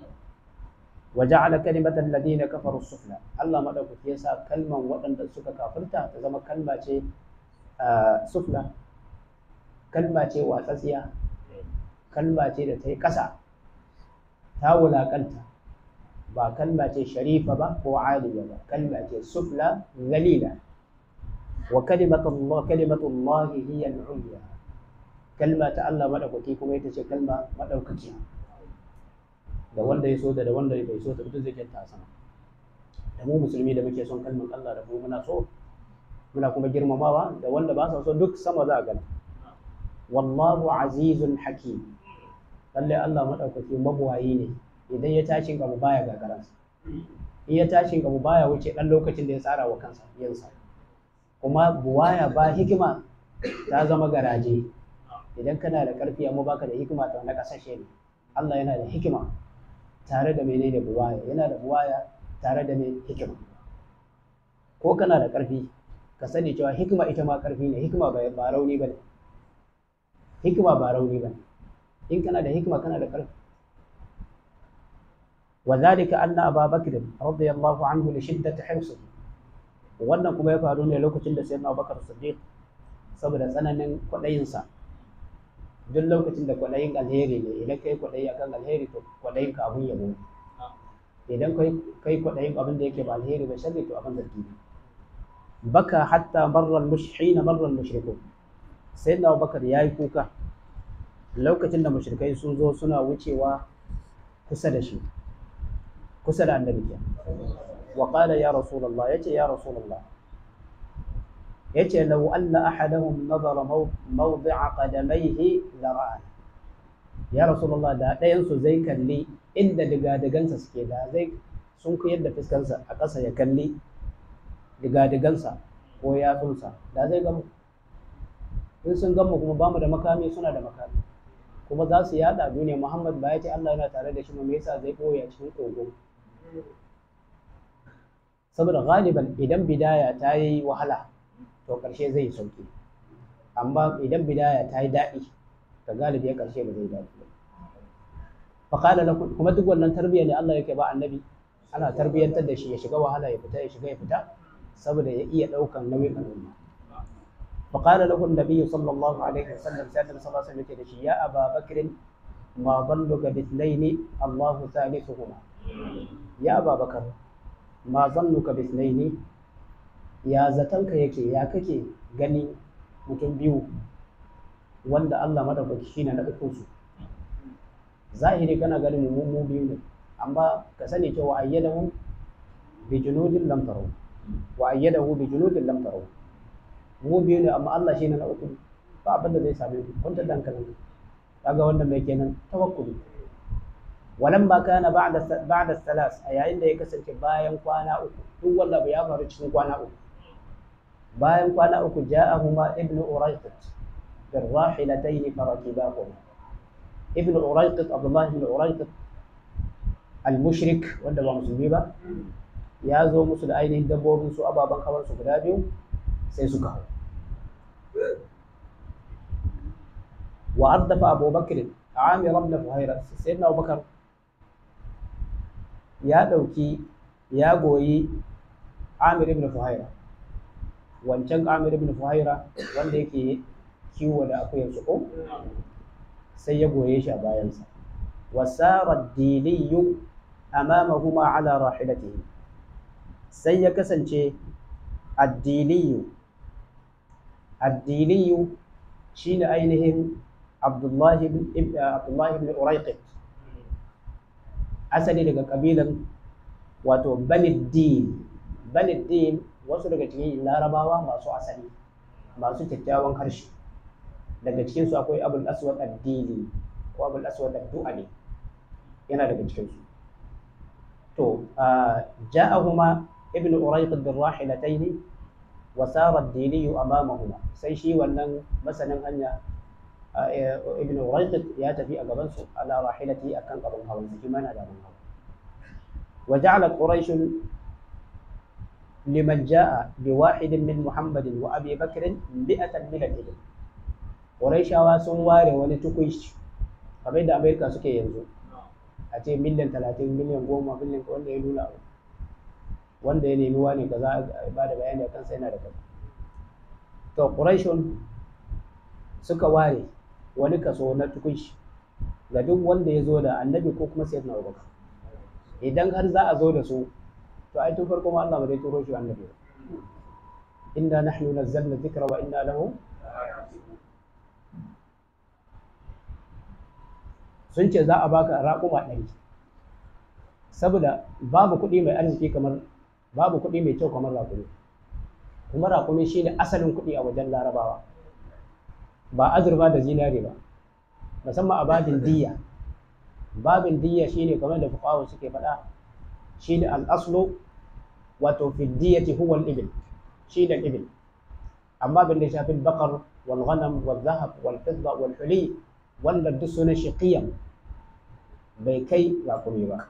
وجعل كلمة الذين كفروا السفلى الله ما دوك يسا كلمة وطن سكا كافرتا تزما كلمة شيء سفلى كلمة شيء واساسية كلمة شيء da ta yi ƙasa ta wulaƙanta ba kalma ce sharifa ba ko aliya ba kalma ce sufla zalila wa kalimatu Allah kalimatu Allah hiya al-ulya kalma ta Allah madaukaki kuma ita ce kalma madaukakiya da wanda ya so da da wanda bai so ta duk zai kyanta sama da mu musulmi da muke son kalmar Allah da mu muna so muna kuma girmamawa da wanda ba sa so duk sama za a gani wallahu azizun hakim lalle Allah madaukaki mabuwayi ne idan ya tashin abu baya gagaransa in ya tashin abu baya wuce dan lokacin da ya tsara wa kansa yansa kuma buwaya ba hikima ta zama garaje idan kana da karfi amma baka da hikima ta na kasashe ne Allah yana da hikima tare da menene buwaya yana da buwaya tare da mai hikima ko kana da ƙarfi ka sani cewa hikima ita ma ƙarfi ne hikima ba rauni ba ne hikima ba rauni ba ne in kana da hikima kana da ƙarfi وذلك أن أبا بكر رضي الله عنه لشدة حرصه wannan kuma ya faru ne lokacin da sayyidina Abubakar Siddiq saboda tsananin kwaɗayinsa duk lokacin da kwaɗayin alheri ne idan kai kwaɗayi akan alheri to kwaɗayin ka abun yabo idan kai kai kwaɗayin abin da yake ba alheri ba sharri to abin zargi ne baka hatta marra al-mushhina marra al-mushrikun sayyidina Abubakar yayi kuka lokacin da mushrikai sun zo suna wucewa kusa da shi kusa da annabi ke wa qala ya rasulullah yace ya rasulullah yace law anna ahadahum nadara mawdi'a qadamayhi la ra'a ya rasulullah da ɗayan su zai kalli inda digadigansa suke da zai sun kuyar da fiskansa a ƙasa ya kalli digadigansa ko yatsunsa da zai gamu in sun gamu kuma bamu da makami suna da makami kuma za su yada duniya muhammad ba ya ce allah yana tare da shi me yasa zai ɓoye a cikin kogo saboda galiban idan bidaya ta yi wahala to ƙarshe zai sauki amma idan bidaya ta yi daɗi ta galibi ya ƙarshe ba zai daɗi ba faƙala lakum kuma duk wannan tarbiyya ne Allah yake ba annabi ana tarbiyyantar da shi ya shiga wahala ya fita ya shiga ya fita saboda ya iya ɗaukan nauyin al'umma فقال له النبي صلى الله عليه وسلم سيدنا صلى الله عليه وسلم يا أبا بكر ما ظنك باثنين الله ثالثهما يا أبا بكر ما ظنك باثنين يا زتنك يكي يا ككي gani mutum biyu wanda Allah madaukaki shine na ukun su zahiri kana ganin mu mu biyu ne amma ka sani cewa ayyadahu bi junudin lam taraw wa ayyadahu bi junudin lam taraw mu biyu ne amma Allah shine na uku ba abin da zai same ku kun ta dankalin kaga wannan mai kenan tawakkuli walamma kana ba'da ba'da salas a yayin da ya kasance bayan kwana uku duk wanda ya faru cikin kwana uku bayan kwana uku ja'ahuma ibnu urayqit bil rahilatayn farakibahuma ibnu urayqit abdullah ibn urayqit al-mushrik wanda ba musulmi ba ya zo musu da ainihin dabbobin su ababen hawan su guda biyu sai suka hau wa addafa abu bakr amir ibn fuhaira sayyidina abu bakar ya dauki ya goyi amir ibn fuhaira wancan amir ibn fuhaira wanda yake kiwo da akuyar su ko sai ya goye shi a bayansa wasara diliyu amamahuma ala rahilatihi sai ya kasance addiliyu addiliyu shine ainihin abdullahi ibn abdullahi ibn uraiqit asali daga kabilan wato baniddin baniddin wasu daga cikin larabawa masu asali masu kyakkyawan harshe daga cikinsu akwai abul aswad addini ko abul aswad addu'ali yana daga cikinsu to ja'ahuma ibnu urayqid bin rahilatayn wa sara ad-dili amamahuma sai shi wannan masanin hanya ibnu urayqid ya tafi a gaban su ala rahilati akan abin hawan sa kuma yana da abin hawa wa ja'ala quraish liman ja'a bi wahidin min muhammadin wa abi bakr mi'atan min al-ibil quraishawa sun ware wani tukuici kamar da amerika suke yanzu a ce miliyan talatin miliyan goma miliyan wanda ya nuna abu wanda ya nemi wani kaza ba da bayani a kansa yana da kaza to quraishun suka ware wani kaso na tukunshi ga duk wanda ya zo da annabi ko kuma sayyidina abubakar idan har za a zo da su to ai tun farko ma Allah ba zai turo shi annabi ba inna nahnu nazzalna dhikra wa inna lahu sun ce za a baka raƙuma ɗari saboda babu kuɗi mai arziki kamar babu kuɗi mai kyau kamar raƙumi kuma raƙumi shi ne asalin kuɗi a wajen larabawa ba azurfa da zinare ba musamman a babin diyya babin diyya shi ne kamar da fuqawa suke faɗa shi ne al'aslu wato fi diyyati huwa al-ibil shi ne ibil amma bin da shafi bakar wal ghanam wal zahab wal fidda wal huli wanda duk sunan shi qiyam bai kai raƙumi ba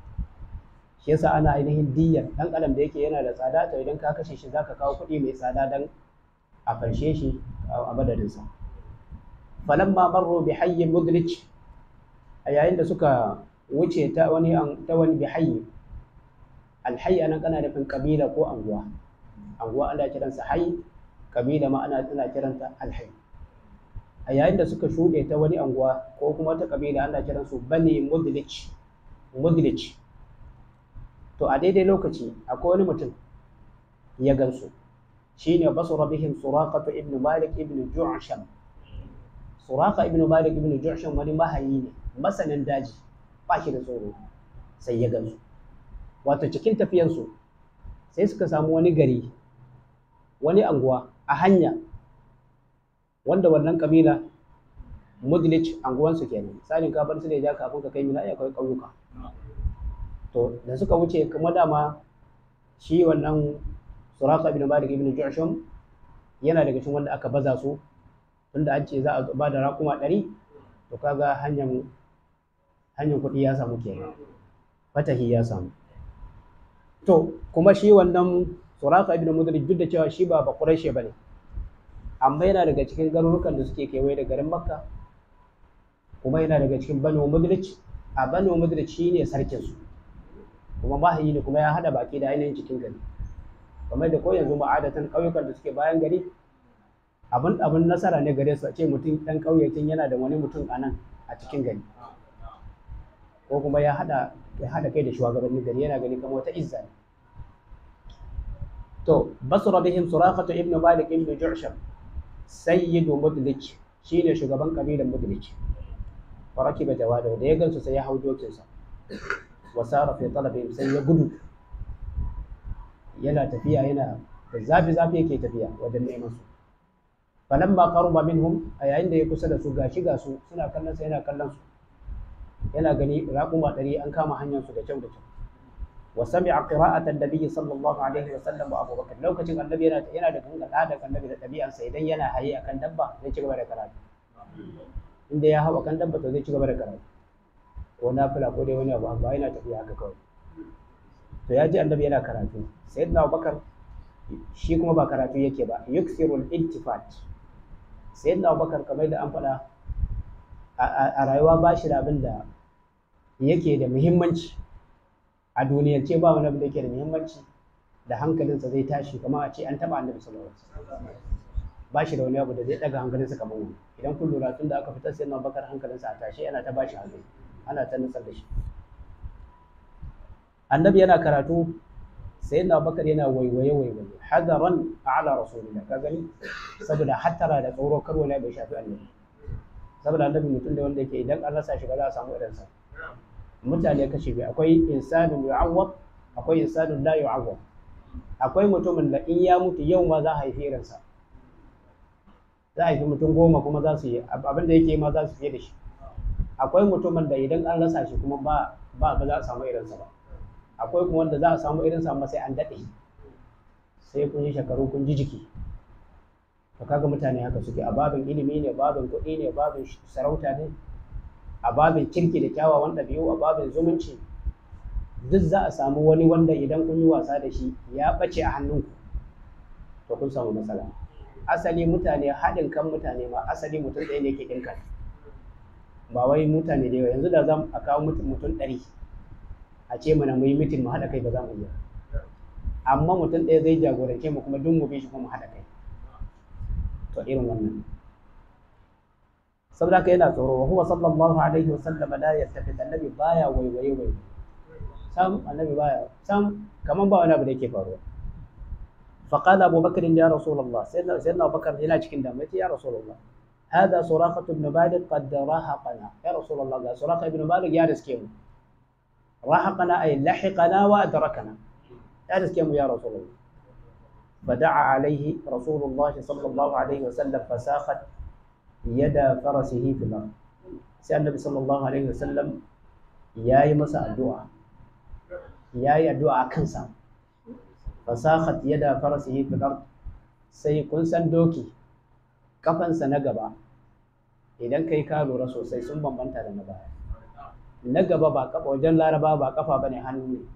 shi yasa ana ainihin diyyar ɗan adam da yake yana da tsada to idan ka kashe shi zaka kawo kuɗi mai tsada dan a farshe shi a madadinsa falamma marru bi hayyin mudrij a yayin da suka wuce ta wani ta wani bi hayyi alhayy anan kana nufin kabila ko anguwa anguwa ana kiransa hayy kabila ma ana ana kiranta alhayy a yayin da suka shuɗe ta wani anguwa ko kuma wata kabila ana kiransu bani mudlij mudlij to a daidai lokaci akwai wani mutum ya gansu shine basura bihim suraqatu ibn malik ibn ju'sham suraqa ibn malik ibn ju'sham wani mahayi ne masanin daji ba shi da tsoro sai ya gansu wato cikin tafiyansu sai suka samu wani gari wani anguwa a hanya wanda wannan kabila mudlic anguwansu kenan misalin ka bar su da ja kafin ka kai mina akwai ƙauyuka to da suka wuce kuma dama shi wannan suraka ibn malik ibn ju'shum yana daga cikin wanda aka baza su tunda an ce za a ba da raƙuma ɗari to kaga hanyar hanyar kuɗi ya samu kenan fatahi ya samu to kuma shi wannan suraka ibn mudrik duk da cewa shi ba ba quraishi bane amma yana daga cikin garurukan da suke kewaye da garin makka kuma yana daga cikin banu mudrik a banu mudrik shine sarkin su kuma mahayi ne kuma ya hada baki da ainihin cikin gari kamar da ko yanzu ma'adatan ƙauyukan da suke bayan gari abin abin nasara ne gare su a ce mutum ɗan ƙauye tun yana da wani mutum a nan a cikin gari ko kuma ya haɗa ya haɗa kai da shugabannin gari yana gani kamar wata izza ne to basra bihim suraqatu ibn malik ibn ju'sham sayyidu mudlik shine shugaban kabilar mudlik wa rakiba jawada da ya gansu sai ya hau dokinsa wa sara fi talabihim sai ya gudu yana tafiya yana da zafi zafi yake tafiya wajen neman su falamma qaruba minhum a yayin da ya kusa da su gashi ga su suna kallon sa yana kallon su yana gani raƙuma ɗari an kama hanyar su da kyau da kyau wa sami'a qira'atan nabiyyi sallallahu alaihi wa sallam wa abubakar lokacin annabi yana yana da ganga da annabi da ɗabi'ansa idan yana haye akan dabba zai ci gaba da karatu inda ya hau akan dabba to zai ci gaba da karatu ko nafila ko dai wani abu ba yana tafiya haka kawai to ya ji annabi yana karatu sayyidina abubakar shi kuma ba karatu yake ba yuksirul iltifat sayyidina abubakar kamar da an faɗa a rayuwa ba shi da abin da yake da muhimmanci a duniyance ba wani abin da yake da muhimmanci da hankalinsa zai tashi kamar a ce an taɓa annabi sallallahu alaihi wasallam ba shi da wani abu da zai ɗaga hankalinsa kamar wani idan kun lura tun da aka fitar sayyidina abubakar hankalinsa a tashi yana ta bashi hankali ana ta nutsar da shi annabi yana karatu sai na bakar yana waiwaye waiwaye hadaran ala rasulillah ka gani saboda hattara da tsoro kar wani bai shafi annabi saboda annabi mutum da wanda yake idan an rasa shi ba za a samu irinsa mutane kashi biyu akwai insanun yu'awwad akwai insanun la yu'awwad akwai mutumin da in ya mutu yau ma za a haifi irinsa za a haifi mutum goma kuma za su yi abin da yake ma za su fiye da shi akwai mutumin da idan an rasa shi kuma ba ba za a samu irinsa ba akwai kuma wanda za a samu irinsa amma sai an daɗe sai kun yi shekaru kun ji jiki to kaga mutane haka suke a babin ilimi ne babin kuɗi ne babin sarauta ne a babin kirki da kyawawan ɗabi'u a babin zumunci duk za a samu wani wanda idan kun yi wasa da shi ya ɓace a hannunku to kun samu matsala asali mutane haɗin kan mutane ma asali mutum ɗaya ne ke ɗinka ba wai mutane da yawa yanzu da za a kawo mutum ɗari a ce mana mu yi mitin mu haɗa kai ba za mu iya amma mutum ɗaya zai jagorance mu kuma duk mu bi shi kuma mu haɗa kai to irin wannan saboda haka yana tsoro wa huwa sallallahu alaihi wa sallam la yattafi annabi baya waiwaye waiwaye sam annabi baya sam kaman ba wani abu da yake faruwa فقال أبو بكر يا رسول الله سيدنا سيدنا أبو بكر هنا cikin damuwa ya رسول الله هذا سراقة بن مالك قد راهقنا يا رسول الله قال سراقة بن مالك يا رزقيم راهقنا أي لحقنا وأدركنا يا رزقيم يا رسول الله فدعا عليه رسول الله صلى الله عليه وسلم فساخت يد فرسه في الأرض سأل النبي صلى الله عليه وسلم يا مساء الدعاء يا الدعاء كنسا فساخت يد فرسه في الأرض sai kun san doki kafansa na gaba idan kai ka lura sosai sun bambanta da na baya na gaba ba kafa wajen laraba ba kafa ba ne hannu ne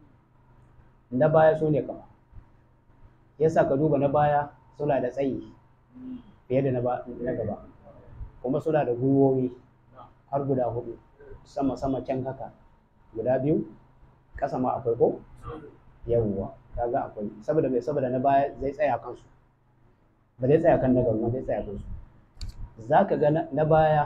na baya su ne kafa yasa ka duba na baya suna da tsayi fiye da na gaba kuma suna da gwiwowi har guda hudu sama sama can haka guda biyu ƙasa ma akwai ko yawwa kaga akwai saboda mai saboda na baya zai tsaya kansu ba zai tsaya kan na gaba zai tsaya kansu za ka ga na baya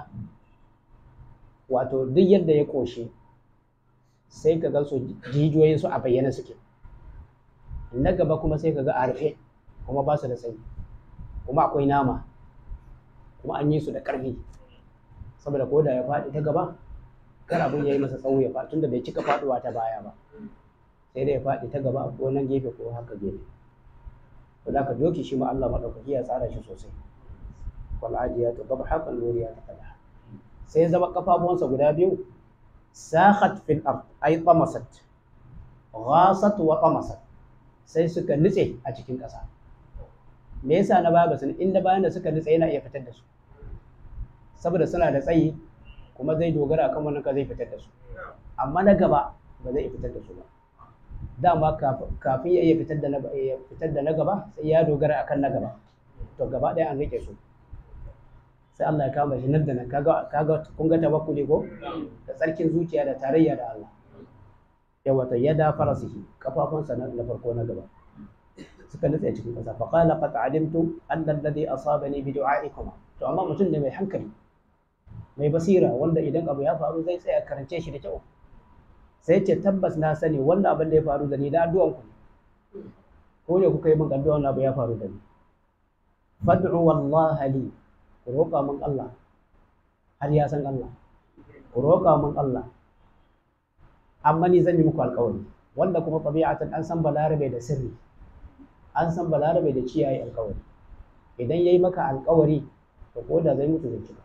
wato duk yadda ya ƙoshi sai ka ga su jijiyoyin su a bayyana suke na gaba kuma sai ka ga a rufe kuma ba su da tsayi kuma akwai nama kuma an yi su da ƙarfi saboda ko da ya faɗi ta gaba kar abin ya yi masa tsawo ya faɗi tunda bai cika faɗuwa ta baya ba sai dai ya faɗi ta gaba ko nan gefe ko haka gefe to da ka doki shi ma Allah madaukaki ya tsara shi sosai wal adiyatu dabha fal muriyatu qadha sai ya zama kafafuwansa guda biyu sakhat fil ard ay tamasat ghasat wa tamasat sai suka nutse a cikin ƙasa me yasa na baya basu inda bayan da suka nutse yana iya fitar da su saboda suna da tsayi kuma zai dogara kan wannan ka zai fitar da su amma na gaba ba zai fitar da su ba dama kafin ya iya fitar da na fitar da na gaba sai ya dogara akan na gaba to gaba ɗaya an rike su sai Allah ya kama shi nan da nan kaga kaga kun ga tawakkuli ko da tsarkin zuciya da tarayya da Allah yawa ta yada farasihi kafafunsa na farko na gaba suka nutse cikin ƙasa fa qala qad alimtu anna alladhi asabani bi du'a'ikum to amma mutum ne mai hankali mai basira wanda idan abu ya faru zai tsaya karance shi da kyau sai ce tabbas na sani wannan abin da ya faru da ni da addu'an ku ko ne kuka yi min addu'a wannan abu ya faru da ni fad'u wallahi li ku roƙa min Allah har ya san Allah ku roƙa min Allah amma ni zan yi muku alƙawari wanda kuma tabi'atan an san balarabe da sirri an san balarabe da ciyayi alƙawari idan yayi maka alƙawari to ko da zai mutu zai cika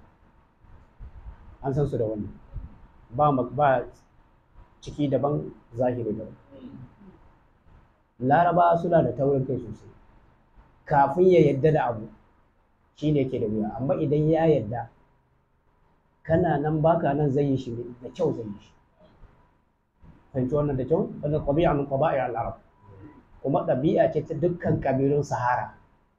an san su da wannan ba ba ciki daban zahiri daban laraba suna da taurin kai sosai kafin ya yadda da abu shi ne ke da wuya amma idan ya yadda kana nan baka nan zai yi shi da kyau zai yi shi fahimci wannan da kyau wannan ƙabi'a min ƙaba'i al-arab kuma ɗabi'a ce ta dukkan ƙabilun sahara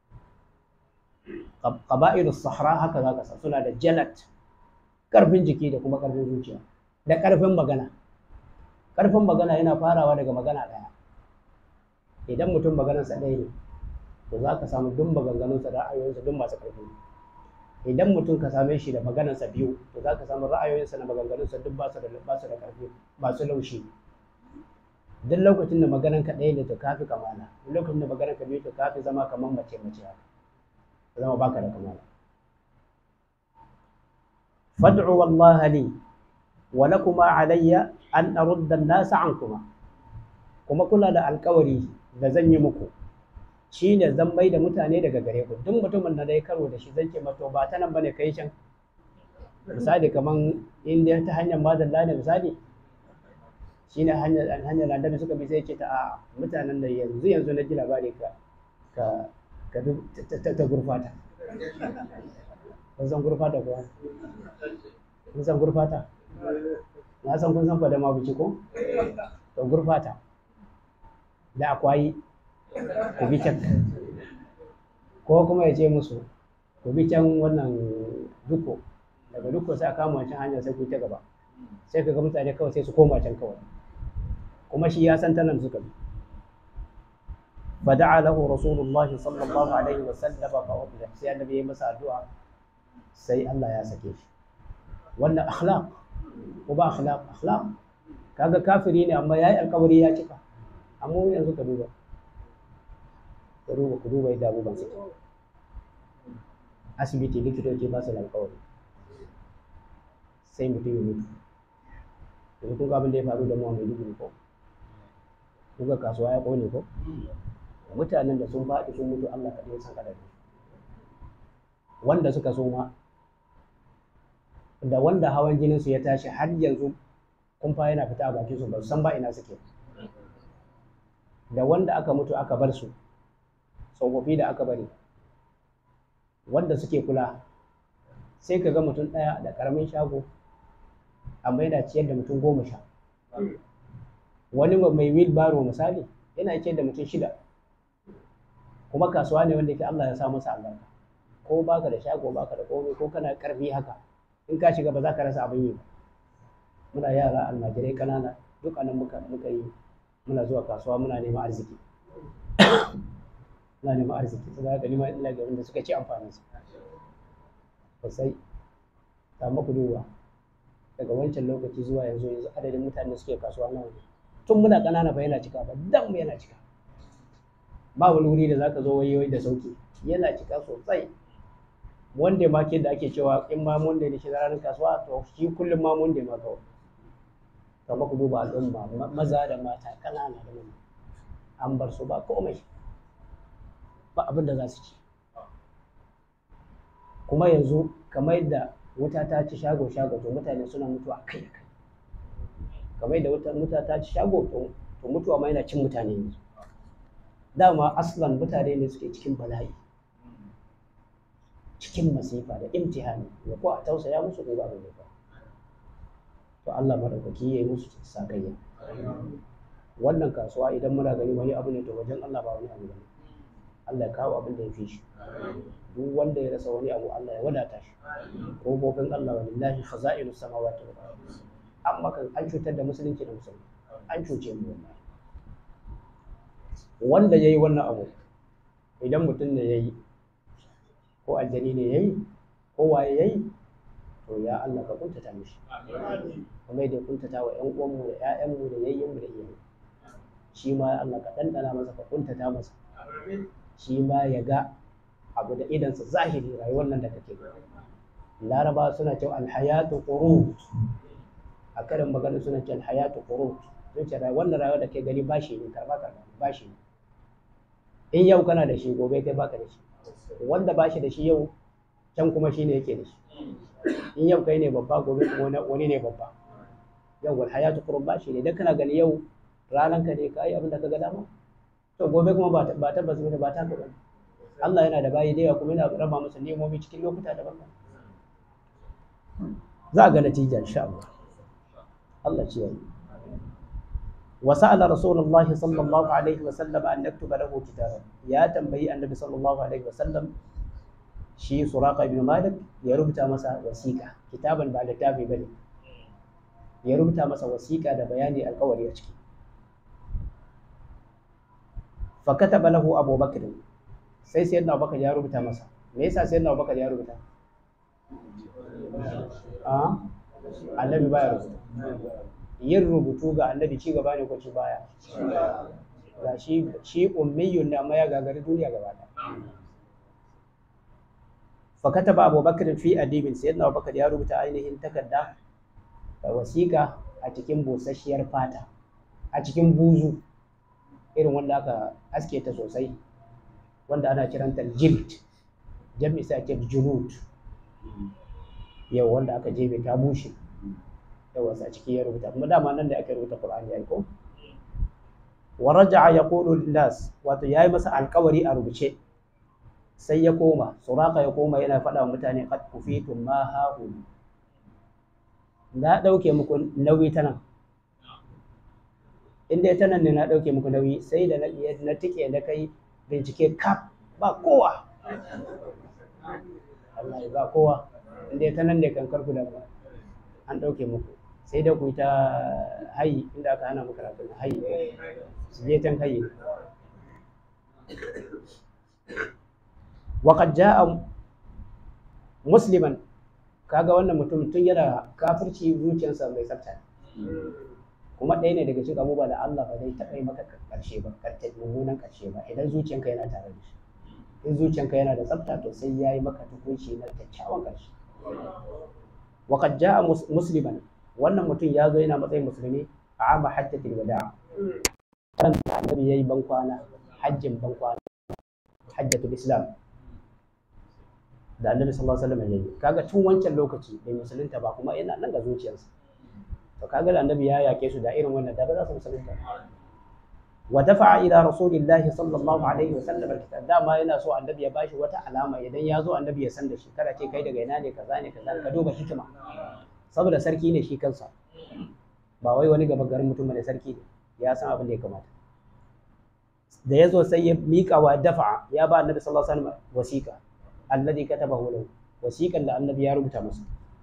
ƙaba'ir sahara haka za ka sa suna da jalat ƙarfin jiki da kuma ƙarfin zuciya da ƙarfin magana ƙarfin magana yana farawa daga magana ɗaya idan mutum maganarsa ɗaya ne to za ka samu duk maganganunsa da ra'ayoyinsa duk masu ƙarfi idan mutum ka same shi da maganarsa biyu to za ka samu ra'ayoyinsa da maganganunsa duk ba su da ba su da ƙarfi ba su laushi duk lokacin da maganar ka ɗaya ne to kafi kamala duk lokacin da maganar ka biyu to kafi zama kamar mace mace haka zama baka da kamala fad'u wallahi li wa lakuma alayya an arudda an-nas ankuma kuma kula da alƙawari da zan yi muku shi ne zan mai da mutane daga gare ku duk mutumin da dai karo da shi zan ce mato ba ta nan bane kai can misali kaman inda ta hanyar madalla ne misali shi ne hanyar hanyar annabi suka bi sai ce ta a mutanen da yanzu yanzu na ji labari ka ka ka ta gurfata kun san gurfata kuwa kun san gurfata na san kun san fadama biki ko to gurfata da akwai ku bi can ko kuma ya ce musu ku bi can wannan duko daga duko sai a kama wancan hanyar sai ku ta gaba sai ka ga mutane kawai sai su koma can kawai kuma shi ya san ta nan suka bi fada'a lahu rasulullah sallallahu alaihi wa sallam fa udda sai annabi ya masa addu'a sai Allah ya sake shi wannan akhlaq ko ba akhlaq akhlaq kaga kafiri ne amma yayi alkawari ya cika amma yanzu ka duba ka duba ku duba yadda abubuwan suke asibiti likitoci ba su da alkawari sai mutum ya mutu yanzu kun ga abin da ya faru da mu a Maiduguri ko kuka kasuwa ya kone ko mutanen da sun faɗi sun mutu Allah kaɗai ya san adadin wanda suka soma da wanda hawan jinin su ya tashi har yanzu kumfa yana fita a bakin su ba su san ba ina suke da wanda aka mutu aka bar su tsofaffi da aka bari wanda suke kula sai ka ga mutum ɗaya da ƙaramin shago amma yana ciyar da mutum goma sha wani mai wheelbarrow misali yana ciyar da mutum shida kuma kasuwa ne wanda ke Allah ya sa masa albarka ko baka da shago baka da komai ko kana karfi haka in ka shiga ba za ka rasa abin yi ba muna yara almajirai kanana duk anan muka muka yi muna zuwa kasuwa muna neman arziki muna neman arziki saboda haka nima ina ga wanda suka ci amfanin su sosai amma ku duba daga wancan lokaci zuwa yanzu yanzu adadin mutane da suke kasuwa nawa ne tun muna ƙanana fa yana cika ba dan mu yana cika ba wani wuri da zaka zo wayoyi da sauki yana cika sosai wanda ma ke da ake cewa in ma wanda ne shi ranar kasuwa to shi kullum ma wanda ma kawai kamar ku duba al'umma maza da mata ƙanana da manya an bar su ba komai ba abin da za su ci kuma yanzu kamar yadda wuta ta ci shago shago to mutane suna mutuwa kai da kai kamar yadda wuta wuta ta ci shago to to mutuwa ma yana cin mutane yanzu dama aslan mutane ne suke cikin bala'i cikin masifa da imtihani da ko a tausaya musu ko ba da to Allah madaukaki ya yi musu sakayya wannan kasuwa idan muna gani wani abu ne to wajen Allah ba wani abu bane Allah ya kawo abin da ya fi shi duk wanda ya rasa wani abu Allah ya wadata shi kofofin Allah walillahi khaza'inu samawati wal ardh amma kan an cutar da musulunci da musulmi an cuce mu wallahi wanda yayi wannan abu idan mutum ne yayi ko aljani ne yayi ko waye yayi to ya Allah ka kuntata mishi kuma da kuntata wa ƴan uwanmu da ƴaƴanmu da yayyenmu da iyaye shi ma Allah ka ɗanɗana masa ka kuntata masa shi ma ya ga abu da idansa zahiri rayuwar nan da kake gani laraba suna cewa alhayatu qurut a karin magana suna cewa alhayatu qurut sun ce wannan rayuwar da ke gani bashi ne karba karba bashi ne in yau kana da shi gobe kai baka da shi wanda bashi da shi yau can kuma shi ne yake da shi in yau kai ne babba gobe kuma wani ne babba yau wal hayatu qurut bashi ne dan kana gani yau ranan ka ne kai abin da ka ga dama to gobe kuma ba ba tabbas ne ba ta ka bane Allah yana da bayi da yawa kuma yana raba masa nemomi cikin lokuta daban-daban za a ga natija insha Allah Allah ce yayi وسأل رسول الله صلى الله عليه وسلم أن نكتب له كتابا يا تنبي النبي صلى الله عليه وسلم شي سراقة بن مالك يربط مسا وسيقة كتابا بعد تابي بني يربط مسا وسيقة ده بياني القول يشكي فكتب له أبو بكر sai sayyidina Abubakar ya rubuta masa me yasa sayyidina Abubakar ya rubuta a annabi baya rubuta yin rubutu ga annabi ci gaba ne ko ci baya ga shi shi ummiyun da amma ya gagari duniya gaba ɗaya fa kataba abubakar fi adibin sayyidina abubakar ya rubuta ainihin takarda da wasiƙa a cikin busasshiyar fata a cikin buzu irin wanda aka aske ta sosai wanda ana kiranta jild jami'i sai ake junud yau wanda aka jebe ta bushe yawa a ciki ya rubuta kuma dama nan da ake rubuta Qur'ani ya ko wa raja'a yaqulu lin-nas wato yayi masa alƙawari a rubuce sai ya koma suraka ya koma yana faɗa wa mutane qad kufitum ma hahu na ɗauke muku nauyi ta nan in dai ta nan ne na ɗauke muku nauyi sai da na na tike na kai bincike kaf ba kowa Allah ya ba kowa in dai ta nan ne kan karku da an ɗauke muku sai da ku ta hayi inda aka hana muku karatu na hayi su je tan hayi waqad jaa musliman kaga wannan mutum tun yana kafirci zuciyarsa mai tsafta kuma ɗaya ne daga cikin abubuwa da Allah ba zai taɓa yi maka ƙarshe ba karta mummunan ƙarshe ba idan zuciyanka yana tare da shi in zuciyanka yana da tsafta to sai ya yi maka tukunci na kyakkyawan ƙarshe وقد جاء مسلما wannan mutum ya zo yana matsayin musulmi a ama hajjatul wada kan annabi yayi ban kwana hajjin ban kwana hajjatul islam da annabi sallallahu alaihi wasallam yayi kaga tun wancan lokaci bai musulunta ba kuma yana nan ga zuciyarsa to kaga da annabi ya yake su da irin wannan da ba za su musulunta wa dafa'a ila rasulillahi sallallahu alaihi wasallam alkitab dama yana so annabi ya bashi wata alama idan ya zo annabi ya san da shi kada ce kai daga ina ne kaza ne kaza ka duba hikima saboda sarki ne shi kansa ba wai wani gaba garin mutum ne sarki ne ya san abin da ya kamata da ya zo sai ya miƙa wa dafa'a ya ba annabi sallallahu alaihi wasallam wasiƙa alladhi katabahu lahu wasiƙan da annabi ya rubuta masa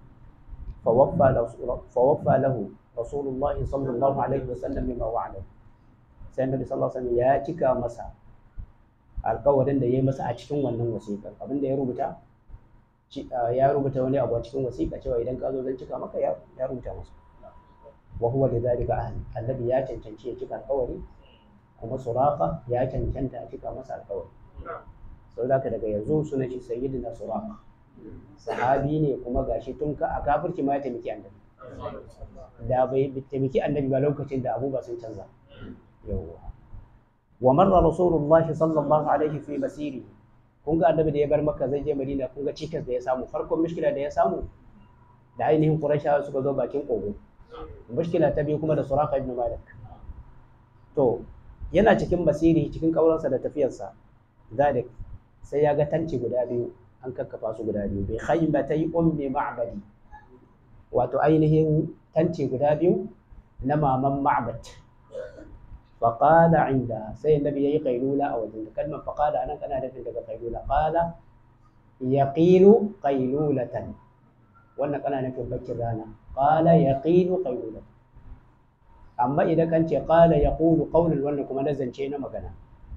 فوفى له رسول الله صلى الله عليه وسلم بما وعده sai annabi sallallahu alaihi wasallam ya cika masa alƙawarin da ya yi masa a cikin wannan wasiƙa abin da ya rubuta ya rubuta wani abu a cikin wasiƙa cewa idan ka zo zan cika maka ya rubuta masa wa huwa lidhalika ahli annabi ya cancanci ya cika alƙawari kuma suraka ya cancanta a cika masa alƙawari saboda haka daga yanzu suna shi sayyidina suraka sahabi ne kuma gashi tun ka a kafirci ma ya taimaki annabi da bai taimaki annabi ba lokacin da abubuwa sun canza yawwa wa marra rasulullahi sallallahu alaihi fi masiri kun ga annabi da ya bar makka zai je madina kun ga cikas da ya samu farkon mushkila da ya samu da ainihin qurayshawa suka zo bakin kogo mushkila ta biyu kuma da suraka ibn malik to yana cikin basiri cikin kauransa da tafiyarsa zalik sai ya ga tanci guda biyu an kakkafa su guda biyu bai khaymatai ummi ma'badi wato ainihin tanci guda biyu na maman ma'bad faqala inda sai annabi yayi qailula a wajen kalmar faqala anan kana nufin daga qailula qala yaqilu qailulatan wannan kana nufin bakin rana qala yaqilu qailulatan amma idan kan ce qala yaqulu qawlan wannan kuma na zance na magana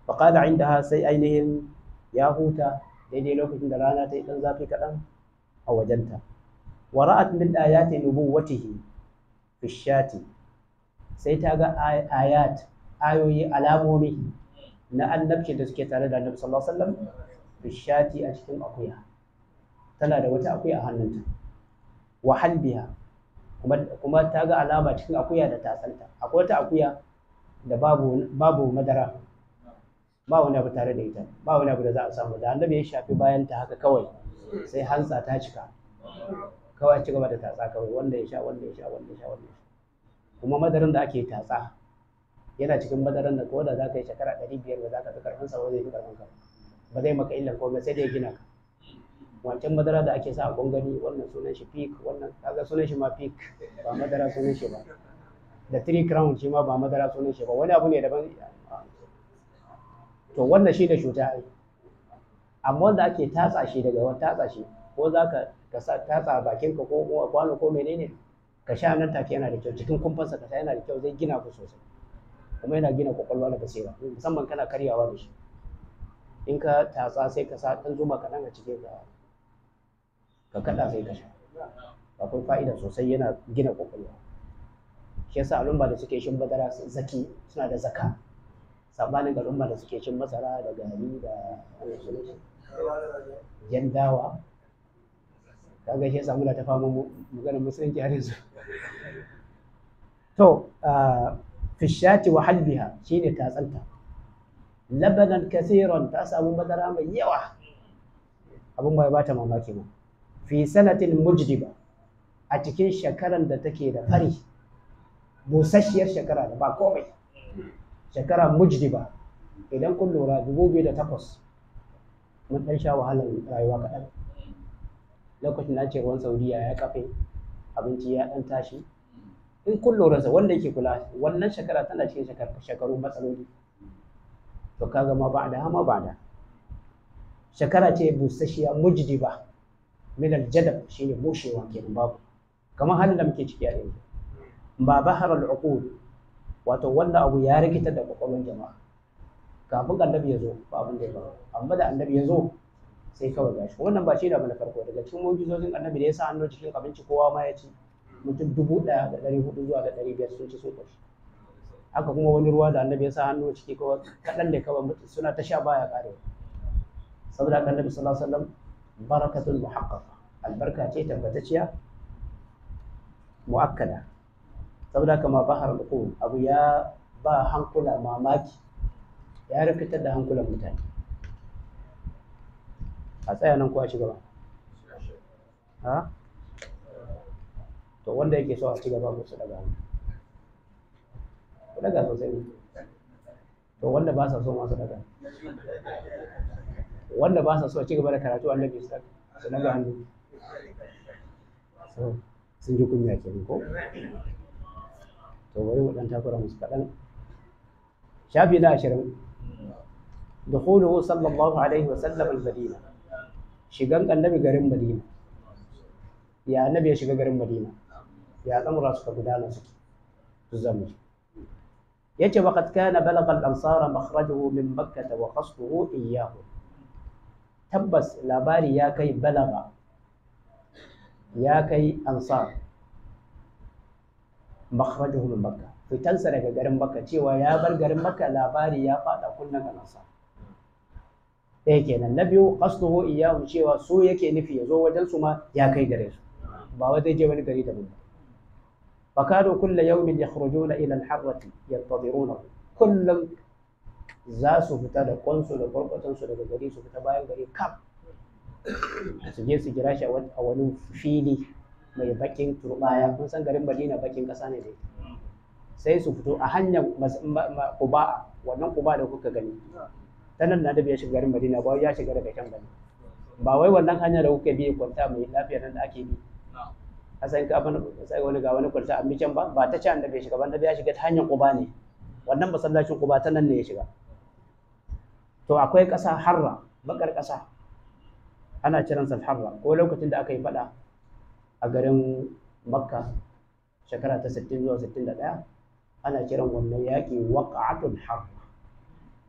faƙada inda sai ainihin ya huta daidai lokacin da rana ta yi ɗan zafi kaɗan a wajenta wa ra'at min ayati nubuwwatihi fi shati sai ta ga ayat ayoyi alamomi na annabci da suke tare da annabi sallallahu alaihi wasallam fi shati a cikin akuya tana da wata akuya a hannunta wa halbiha kuma kuma ta ga alama cikin akuya da tatsanta akwai wata akuya da babu babu madara ba wani abu tare da ita ba wani abu da za a samu da annabi ya shafi bayan ta haka kawai sai hantsa ta cika kawai ci gaba da tatsa kawai wanda ya sha wanda ya sha wanda ya sha wanda ya sha kuma madaran da ake tatsa yana cikin madaran da ko da za ka yi shekara ɗari biyar ba za ka fi karfin sa ba zai fi karfin ka ba zai maka illan komai sai dai gina ka wancan madara da ake sa a gwangwani wannan sunan shi pik wannan kaga sunan shi ma pik ba madara sunan shi ba da three crown shi ma ba madara sunan shi ba wani abu ne daban to wannan shi da cuta ai amma wanda ake tatsa shi daga wani tatsa shi ko za ka ka sa tatsa bakin ka ko kwano ko menene ka sha nan take yana da kyau cikin kumfansa ka sha yana da kyau zai gina ku sosai kuma yana gina kwakwalwa da basira musamman kana karyawa da shi in ka tatsa sai ka sa ɗan zuma kaɗan a cikin ka ka kaɗa sai ka sha akwai fa'ida sosai yana gina kwakwalwa shi yasa al'umma da suke shin madara zaki suna da zaka sabanin al'umma da suke cin masara da gari da jan dawa kaga shi yasa muna ta fama maganar musulunci har yanzu to fishati wa halbiha shine tatsanta labanan kasiran ta samu madara mai yawa abin bai bata mamaki ba fi sanatin mujdiba a cikin shekaran da take da fari busasshiyar shekara da ba komai shekara mujdiba idan kun lura dubu biyu da takwas mun ɗan sha wahalar rayuwa kaɗan lokacin da ce ruwan saudiya ya kafe abinci ya ɗan tashi in kun lura sa wanda yake kula wannan shekara tana cikin shekaru matsaloli to kaga ma ba da hama ba da shekara ce busasshiya mujdiba min aljadab shine bushewa kenan babu kamar halin da muke ciki a yanzu ba bahar al-uqul wato wanda abu ya rikitar da kwakwalwar jama'a kafin annabi ya zo ba abin da ya faru amma da annabi ya zo sai kawai gashi wannan ba shi da na farko daga cikin mujizozin annabi da ya sa hannu cikin abinci kowa ma ya ci mutum dubu ɗaya da ɗari hudu zuwa da ɗari biyar sun ci sun ƙoshi haka kuma wani ruwa da annabi ya sa hannu ciki kawai kaɗan da kawai mutum suna ta sha baya ƙarewa saboda haka annabi sallallahu alaihi wasallam barakatul muhaqqaqa albarka ce tabbatacciya muakkada saboda haka ma bahar al abu ya ba hankula mamaki ya rikitar da hankulan mutane a tsaya nan ko a ci gaba ha to wanda yake so a ci gaba su daga hannu ku daga sosai ne to wanda ba sa so masu daga wanda ba sa so a ci gaba da karatu annabi su daga hannu sun ji kunya kenan ko to bari mu dan takura musu kaɗan shafi na ashirin دخوله صلى الله عليه وسلم المدينة شيغان النبي غرين مدينة يا النبي شيغا غرين مدينة يا الأمر سكا غدانا سكي تزمج يجي وقد كان بلغ الأنصار مخرجه من مكة وقصده إياه تبس لاباري يا كي بلغ يا كي أنصار مخرجه من مكة fitansa daga garin Makka cewa ya bar garin Makka labari ya fada kunnan kanasa ɗaya kenan na biyu qasduhu iyyahu cewa su yake nufi ya zo wajen su ma ya kai gare su ba wai zai je wani gari daban ba fakadu kulla yawmin yakhrujuna ila al-harrati yantadiruna kullum za su fita da kwansu da kwarkwatan su daga gari su fita bayan gari kam su je su jira shi a wani fili mai bakin turbaya kun san garin Madina bakin kasa ne dai sai su fito a hanyar kuba wannan kuba da kuka gani ta nan na da ya shiga garin madina ba ya shiga daga can bane ba wai wannan hanya da kuka bi kwanta mai lafiya nan da ake bi a san ka bana sai wani ga wani kwanta an bi can ba ba ta can da bai shiga ban da ya shiga ta hanyar kuba ne wannan masallacin kuba ta nan ne ya shiga to akwai ƙasa harra bakar ƙasa ana kiransa harra ko lokacin da aka yi fada a garin makka shekara ta 60 zuwa 61 ana kiran wannan yaƙi waƙa'atul harra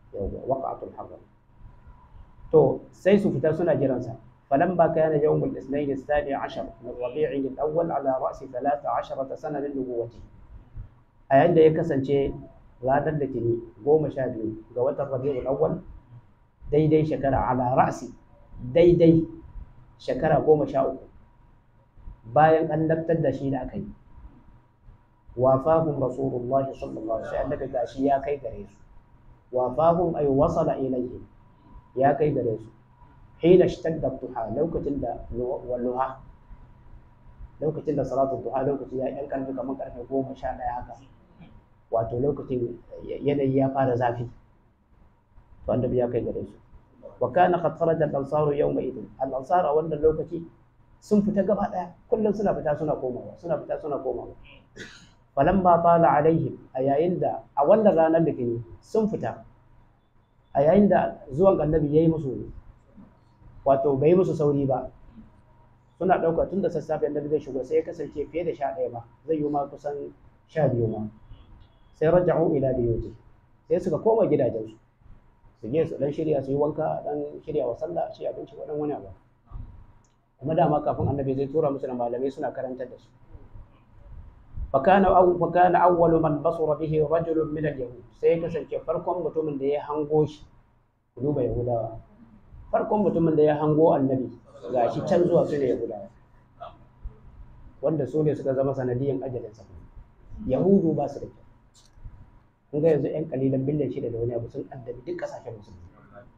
yawwa waqa'atul haram to sai su fita suna jiransa فلما كان يوم الاثنين الثاني عشر من ربيع الأول على رأس ثلاث عشرة سنة من نبوته أيان ده يكسنشي ranar litini goma sha biyu ga watan rabi'ul awwal daidai shekara ala ra'si daidai shekara goma sha uku bayan an laftar da shi da aka yi wafahum rasulullah sallallahu alaihi wasallam daga gashi ya kai gare su wafahum ay wasala ilayhi ya kai gare su hina ishtadda duha lokacin da walluha lokacin da salatu duha lokacin ya yan karfi kamar karfe goma sha ɗaya haka wato lokacin yanayi ya fara zafi to annabi ya kai gare su wa kana qad kharaja al-ansaru yawma idin al-ansar a wannan lokaci sun fita gaba daya kullum suna fita suna komawa suna fita suna komawa falamma tala alaihim a yayin da a wannan ranar da kini sun fita a yayin da zuwan annabi yayi musu wato bai musu sauri ba suna ɗauka tun da sassafe annabi zai shigo sai ya kasance fiye da sha ɗaya ba zai yi ma kusan sha biyu ma sai raja'u ila biyuti sai suka koma gidajensu su je su dan shirya su yi wanka dan shirya wa sallah shi abinci ko dan wani abu kuma dama kafin annabi zai tura musu da malamai suna karantar da su فكان أو فكان أول من بصر به رجل من اليهود sai kasance farkon mutumin da ya hango shi ku duba yahudawa farkon mutumin da ya hango annabi ga shi can zuwa su ne yahudawa wanda su ne suka zama sanadiyan ajalinsa yahudu ba su da kyau kun ga yanzu 'yan kalilan biliyan shida da wani abu sun addabi duk kasashen musulmi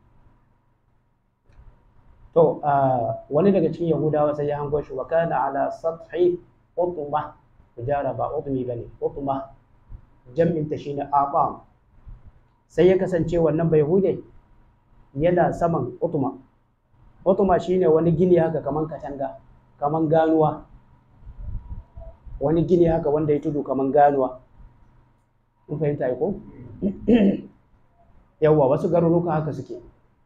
to wani daga cikin yahudawa sai ya hango shi wa kana ala sathi utma tijara ba utmi bane utma jam'in ta shine aqam sai ya kasance wannan bai hude yana saman utma utma shine wani gini haka kaman katanga kaman ganuwa wani gini haka wanda ya tudu kaman ganuwa kun fahimta ko yawwa wasu garuruka haka suke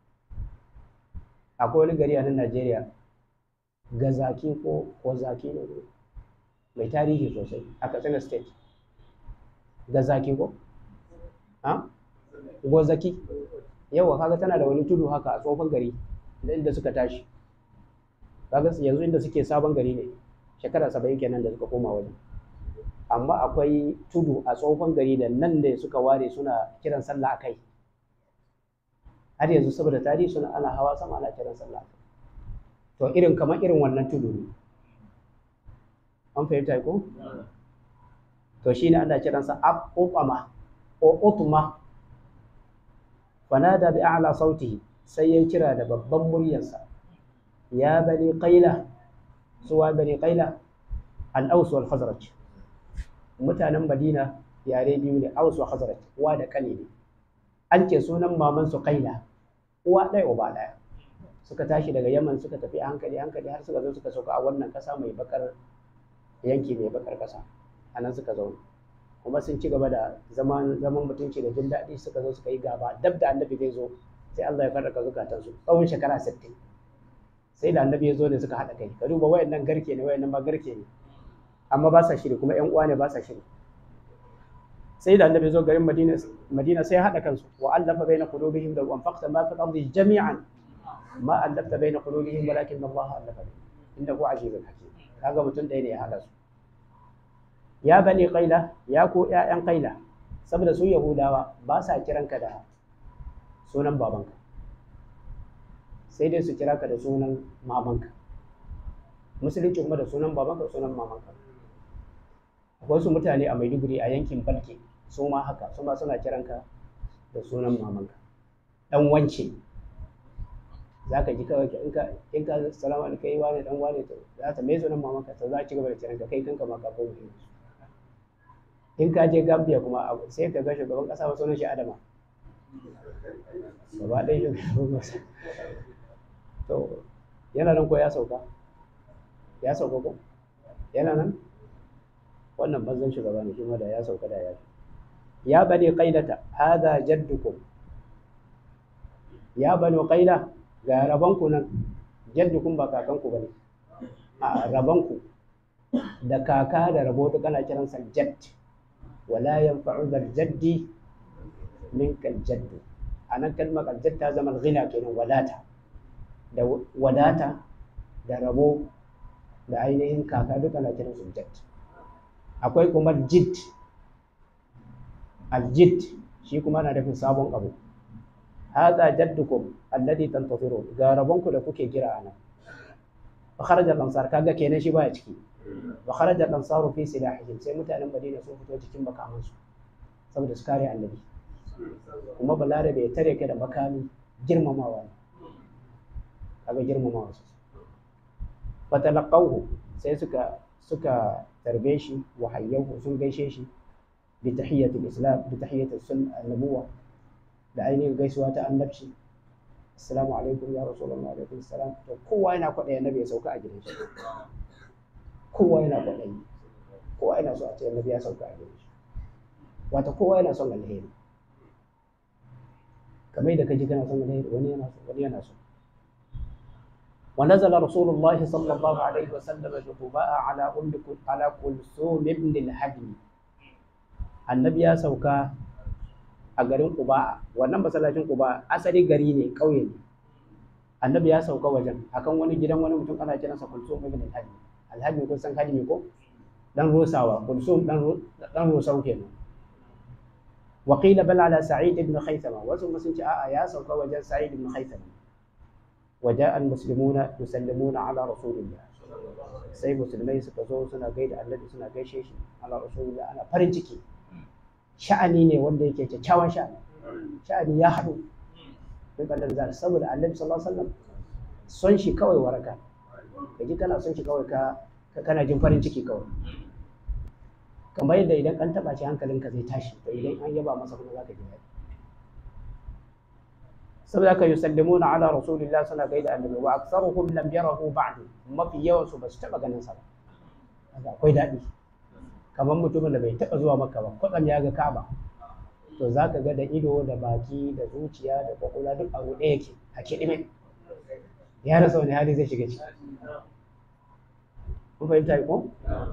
akwai wani gari a nan Najeriya gazaki ko ko zaki ne mai tarihi sosai a Katsina state gazaki ko ha gozaki yawa kaga tana da wani tudu haka a tsofan gari inda suka tashi kaga yanzu inda suke sabon gari ne shekara saba'in kenan da suka koma wajen amma akwai tudu a tsohon gari da nan da suka ware suna kiran sallah a kai har yanzu saboda tarihi suna ana hawa sama ana kiran sallah a kai to irin kamar irin wannan tudu ne an fahimta ko to shine ana kiransa aqama ko utma fanada bi a'la sautihi sai ya kira da babban muryarsa ya bani qaila suwa bani qaila al-aws wal khazraj mutanen Madina yare biyu ne Aus wa Khazraj uwa da kane ne an ce sunan maman su Qaila uwa ɗaya uba ɗaya suka tashi daga Yaman suka tafi a hankali hankali har suka zo suka sauka a wannan ƙasa mai bakar yanki mai bakar ƙasa a nan suka zauna kuma sun ci gaba da zaman zaman mutunci da jin daɗi suka zo suka yi gaba dab da annabi zai zo sai Allah ya farraka zukatansu tsawon shekara 60 sai da annabi ya zo ne suka haɗa kai ka duba wayannan garke ne wayannan ba garke ne amma ba sa shiri kuma ƴan uwa ne ba sa shiri sai da annabi zo garin Madina Madina sai haɗa kansu wa allafa baina qulubihim da anfaqta ma fil ardi jami'an ma allafta baina qulubihim walakin Allah allafa innahu azizun hakim kaga mutum ɗaya ne ya haɗa su ya bani qaila ya ko ƴaƴan qaila saboda su yahudawa ba sa kiranka da sunan babanka sai dai su kira ka da sunan mamanka musulunci kuma da sunan babanka sunan mamanka akwai su mutane a maiduguri a yankin balke su ma haka su ma suna kiranka da sunan mamanka dan wance za ka ji kawai in ka in ka salama da kai wani dan wani to za ta mai sunan mamanka ta za a ci gaba da kiranka kai kanka ma ka koma in ka je gambia kuma sai ka ga shugaban kasa ba sunan shi adama gaba ɗaya shugaban kasa to yana nan ko ya sauka ya sauka ko yana nan wannan banzan shugaba ne kuma da ya sauka da ya fi ya bani qailata hada jaddukum ya bani qaila ga rabanku nan jaddukum ba kakanku bane a rabanku da kaka da rabo duk ana kiransa jadd wala yanfa'u dal jaddi minka jaddu a nan kalmar aljad ta zama ghina kenan wadata da wadata da rabo da ainihin kaka duka na kiran su jad akwai kuma jid aljid shi kuma na nufin sabon abu hada jaddukum alladhi tantazirun ga rabonku da kuke kira ana fa kharaja al-ansar kaga kenan shi baya ciki wa kharaja al-ansaru fi silahihim sai mutanen Madina sun fito cikin makamansu saboda su kare annabi kuma balarabe ya tare ka da makami girmamawa ne kaga girmamawa su fatalaqawhu sai suka suka tarbe shi wa hayyahu sun gaishe shi bi tahiyatul islam bi tahiyatul sun annabuwa da ainihin gaisuwa ta annabci assalamu alaikum ya rasulullah alaikum assalam to kowa yana kwaɗayi annabi ya sauka a gidan shi kowa yana kwaɗayi kowa yana so a ce annabi ya sauka a gidan shi wata kowa yana son alheri kamar yadda kaji kana son alheri wani yana so wani yana so ونزل رسول الله صلى الله عليه وسلم بقباء على أم على كلثوم ابن الحجم النبي ya sauka a garin Quba wannan masallacin Quba asali gari ne ƙauye ne annabi ya sauka wajen akan wani gidan wani mutum ana kiransa Kulsum ibn al-Hajmi al-Hajmi kun san Hajmi ko dan Rusawa Kulsum dan dan Rusau kenan wa qila bal ala Sa'id ibn Khaythama wasu sun ce a'a ya sauka wajen Sa'id ibn Khaythama وجاء المسلمون يسلمون على رسول الله sai musulmai suka zo suna gaida annabi suna gaishe shi ala rasulullah ana farin ciki sha'ani ne wanda yake kyakkyawan sha'ani sha'ani ya haɗu duk da zan saboda annabi sallallahu alaihi wasallam son shi kawai waraka kaji kana son shi kawai ka kana jin farin ciki kawai kamar yadda idan an taba shi hankalinka zai tashi to idan an yaba masa kuma zaka ji daɗi saboda haka yusallimuna ala rasulillah suna gaida annabi wa aktsaruhum lam yarahu ba'd mafi yawan su basu taba ganin sa ba kaga akwai daɗi kamar mutumin da bai taba zuwa makka ba kwatsam ya ga ka'aba to zaka ga da ido da baki da zuciya da kwakwalwa duk abu ɗaya yake a kiɗime ya rasa wani hali zai shiga ciki kun fahimta ko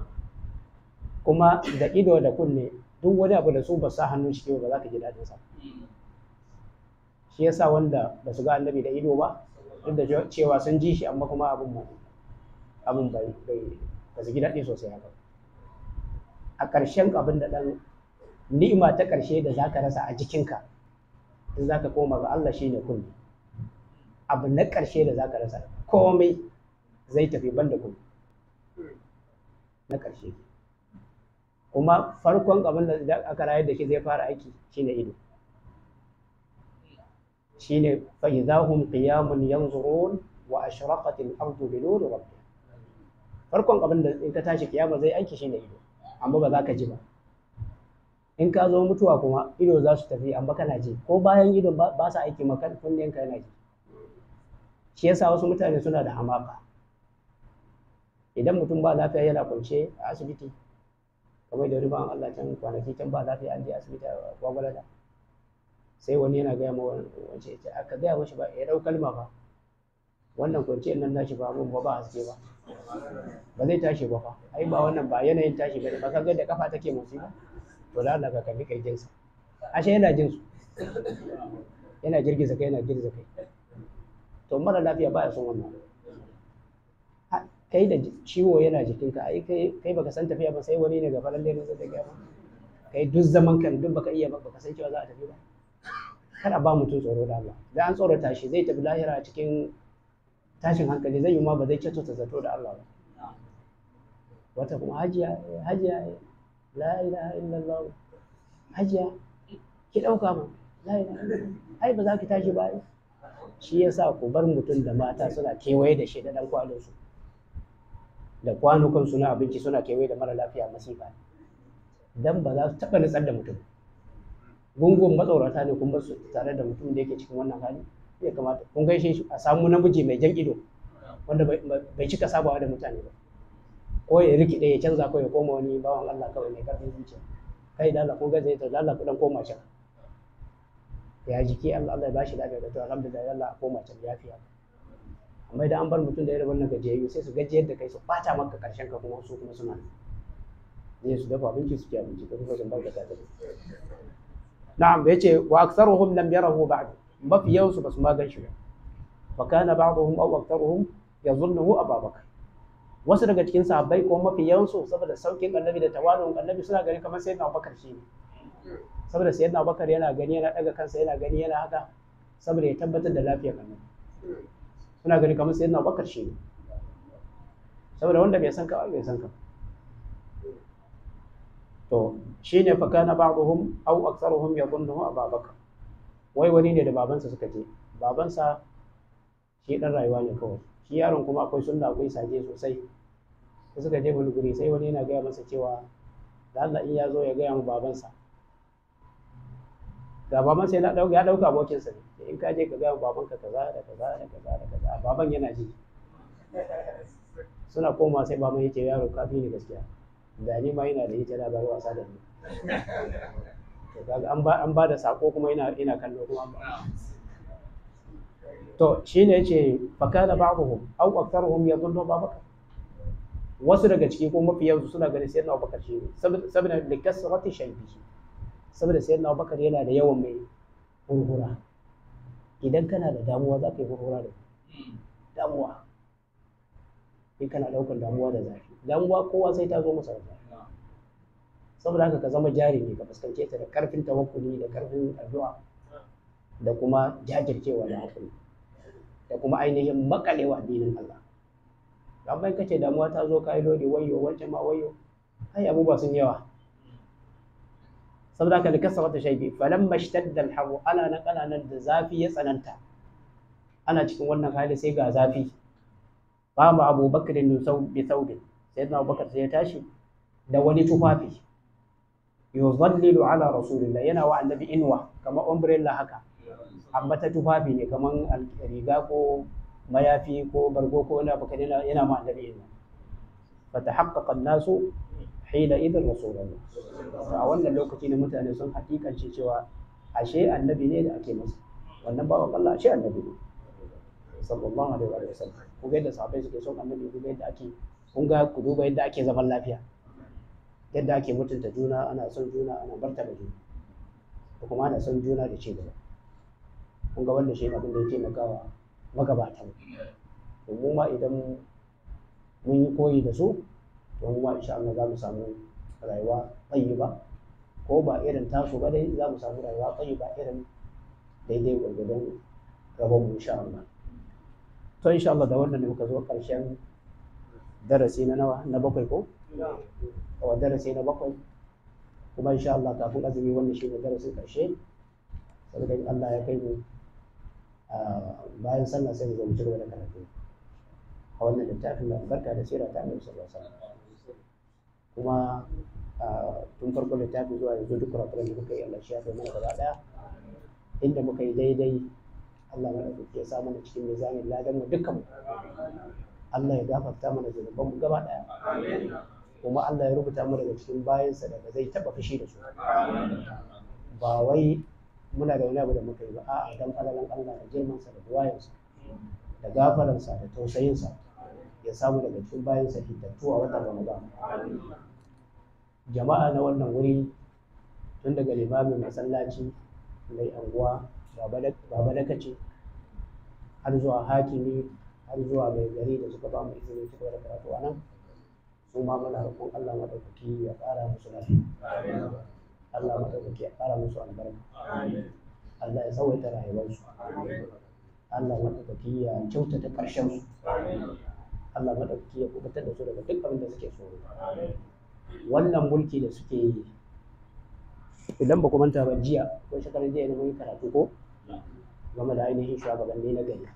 kuma da ido da kunne duk wani abu da su ba sa hannun shi ba za ka ji daɗin sa shi yasa wanda ba su ga annabi da ido ba duk da cewa sun ji shi amma kuma abin abin bai ba su ji daɗi sosai haka a ƙarshen abin da ɗan ni'ima ta ƙarshe da za ka rasa a jikinka in za ka koma ga Allah shine kulli abu na ƙarshe da za ka rasa komai zai tafi ban da kulli na ƙarshe kuma farkon abin da aka rayar da shi zai fara aiki shine ido shine fa idahum qiyamun yanzurun wa ashraqat al-ardu bi nuri rabbiha farkon abin da in ka tashi kiyama zai aiki shine ido amma ba za ka ji ba in ka zo mutuwa kuma ido za su tafi amma kana ji ko bayan idon ba sa aiki maka kunnen ka yana ji shi yasa wasu mutane suna da hamaka idan mutum ba lafiya yana kwance a asibiti kamar da riban Allah can kwanaki can ba lafiya an je asibiti a gwagwalada sai wani yana gaya ma wance ce aka gaya mashi ba ya dau kalma ba wannan kwanciyar nan nashi ba mun ba ba haske ba ba zai tashi ba fa ai ba wannan ba yanayin tashi bane ba ka ga da kafa take motsi ba to da Allah ka kalli kai jinsa ashe yana jin su yana girgiza kai yana girgiza kai to mara lafiya ba ya son wannan kai da ciwo yana jikinka ai kai kai baka san tafiya ba sai wani ne gaba lalle ne zai gaya ba kai duk zaman kan duk baka iya ba baka san cewa za a tafi ba kada ba mutum tsoro da Allah da an tsorata shi zai tafi lahira cikin tashin hankali zai yi ma ba zai kyautata zato da Allah ba wata kuma hajiya hajiya la ilaha illallah hajiya ki dauka ma la ilaha illallah ai ba za ki tashi ba shi yasa ku bar mutum da mata suna kewaye da shi da dan kwano su da kwanukan suna abinci suna kewaye da mara lafiya masifa dan ba za su taba nutsar da mutum gungun matsaurata ne kun bar su tare da mutum da yake cikin wannan hali ya kamata kun gaishe shi a samu namiji mai jan ido wanda bai cika sabawa da mutane ba ko ya rikide ya canza ko ya koma wani bawan Allah kawai mai karfin zuciya kai da Allah kun gaza ta da Allah ku dan koma can ya jiki Allah Allah ya bashi lafiya da to alhamdulillah Allah a koma can lafiya amma idan an bar mutum da irin wannan gajiyayyu sai su gajiyar da kai su bata maka karshen ka kuma su kuma suna ne su dafa abinci su ci abinci ka kuma sun barka ta na'am yace wa aktsaruhum lam yarahu ba'd mafi yawansu ba su ma gan shi ba fa kana ba'dhum aw aktharuhum yazunnuhu ababakar wasu daga cikin sahabbai ko mafi yawansu saboda saukin annabi da tawazu'un annabi suna gani kamar sayyidina abubakar shi ne saboda sayyidina abubakar yana gani yana daga kansa yana gani yana haka saboda ya tabbatar da lafiyar annabi suna gani kamar sayyidina abubakar shi ne saboda wanda bai san ka bai san ka to shine fa kana ba'dhum aw aktharuhum yadhunnuhu ababakar wai wani ne da babansa suka je babansa shi dan rayuwa ne kawai shi yaron kuma akwai sunna akwai saje sosai da suka je wani guri sai wani yana gaya masa cewa da Allah in ya zo ya gaya mu babansa ga babansa yana dauka ya dauka abokinsa ne in ka je ka gaya mu babanka kaza da kaza da kaza da kaza baban yana ji suna koma sai baban yake yaro kafi ne gaskiya da ni ma yana da ita da bari wasa da ni to kaga an ba an ba da sako kuma ina ina kallo kuma an ba to shine yace fa kana ba'dhum aw aktharuhum yadhunnu babaka wasu daga ciki ko mafi yawansu suna ganin sayyidina Abubakar shi ne saboda da kasrati shaybi saboda sayyidina Abubakar yana da yawan mai hurhura idan kana da damuwa za ka yi hurhura da damuwa in kana daukar damuwa da zafi damuwa kowa sai ta zo masa da zafi saboda haka ka zama jarumi ka fuskance ta da karfin tawakkuli da karfin addu'a da kuma jajircewa da hakuri da kuma ainihin makalewa addinin Allah amma in kace damuwa ta zo ka yi dole wayo wancan ma wayo ai abubuwa sun yawa saboda haka da kasa wata shaibi falamma ishtadda al-haru ana nan ana nan da zafi ya tsananta ana cikin wannan hali sai ga zafi qama Abu Bakr bi thawbin sayyidina Abu Bakar sai ya tashi da wani tufafi yuzallilu ala rasulillah yana wa annabi inwa kamar umbrella haka amma ta tufafi ne kamar riga ko mayafi ko bargo ko wani abu yana yana ma annabi inwa fatahaqqaqa an-nasu hina idan rasulullah a wannan lokaci ne mutane sun hakikance cewa ashe annabi ne da ake masa wannan bawan Allah ashe annabi ne sallallahu alaihi wa sallam ku ga yadda sahabbai suke son annabi ku ga yadda ake kun ga ku duba yadda ake zaman lafiya yadda ake mutunta juna ana son juna ana martaba juna da kuma ana son juna da ci gaba kun ga wanda shi ne abin da ya taimakawa magabatan to mu ma idan mun yi koyi da su to mu ma insha Allah za mu samu rayuwa tayyiba ko ba irin tasu ba dai za mu samu rayuwa tayyiba irin daidai gwargwadon gaban mu insha Allah to insha Allah da wannan ne muka zo karshen darasi na nawa na bakwai ko a darasi na bakwai kuma insha Allah kafin azumi wannan shi ne darasin karshe saboda in Allah ya kai mu bayan sallah sai mu zo mu ci gaba da karatu a wannan littafin da albarka da sira ta Annabi sallallahu alaihi wasallam kuma tun farko littafin zuwa yanzu duk kurakuran da muka yi Allah shi ya kai mana gaba daya inda muka yi daidai Allah mana ya sa mana cikin mizanin ladan mu dukkan mu Allah ya gafarta mana zunuban mu gaba daya kuma Allah ya rubuta mu daga cikin bayansa da ba zai taba fushi da su ba wai muna da wani abu da muka yi ba a'a dan falalan Allah da girmansa da duwayensa da gafaransa da tausayinsa ya samu daga cikin bayansa hitattu a watan Ramadan jama'a na wannan wuri tun daga limamin masallaci mai anguwa baba dakace har zuwa hakimi har zuwa mai gari da suka ba mu izinin ci gaba da karatu a nan su ma muna roƙon Allah madaukaki ya ƙara musu lafiya Allah madaukaki ya ƙara musu albarka Allah ya tsawaita rayuwarsu Allah madaukaki ya kyautata ƙarshen su Allah madaukaki ya kubutar da su daga duk abin da suke so wannan mulki da suke yi idan ba ku manta ba jiya ko shekaran jiya ne mun yi karatu ko game da ainihin shugabanni na gari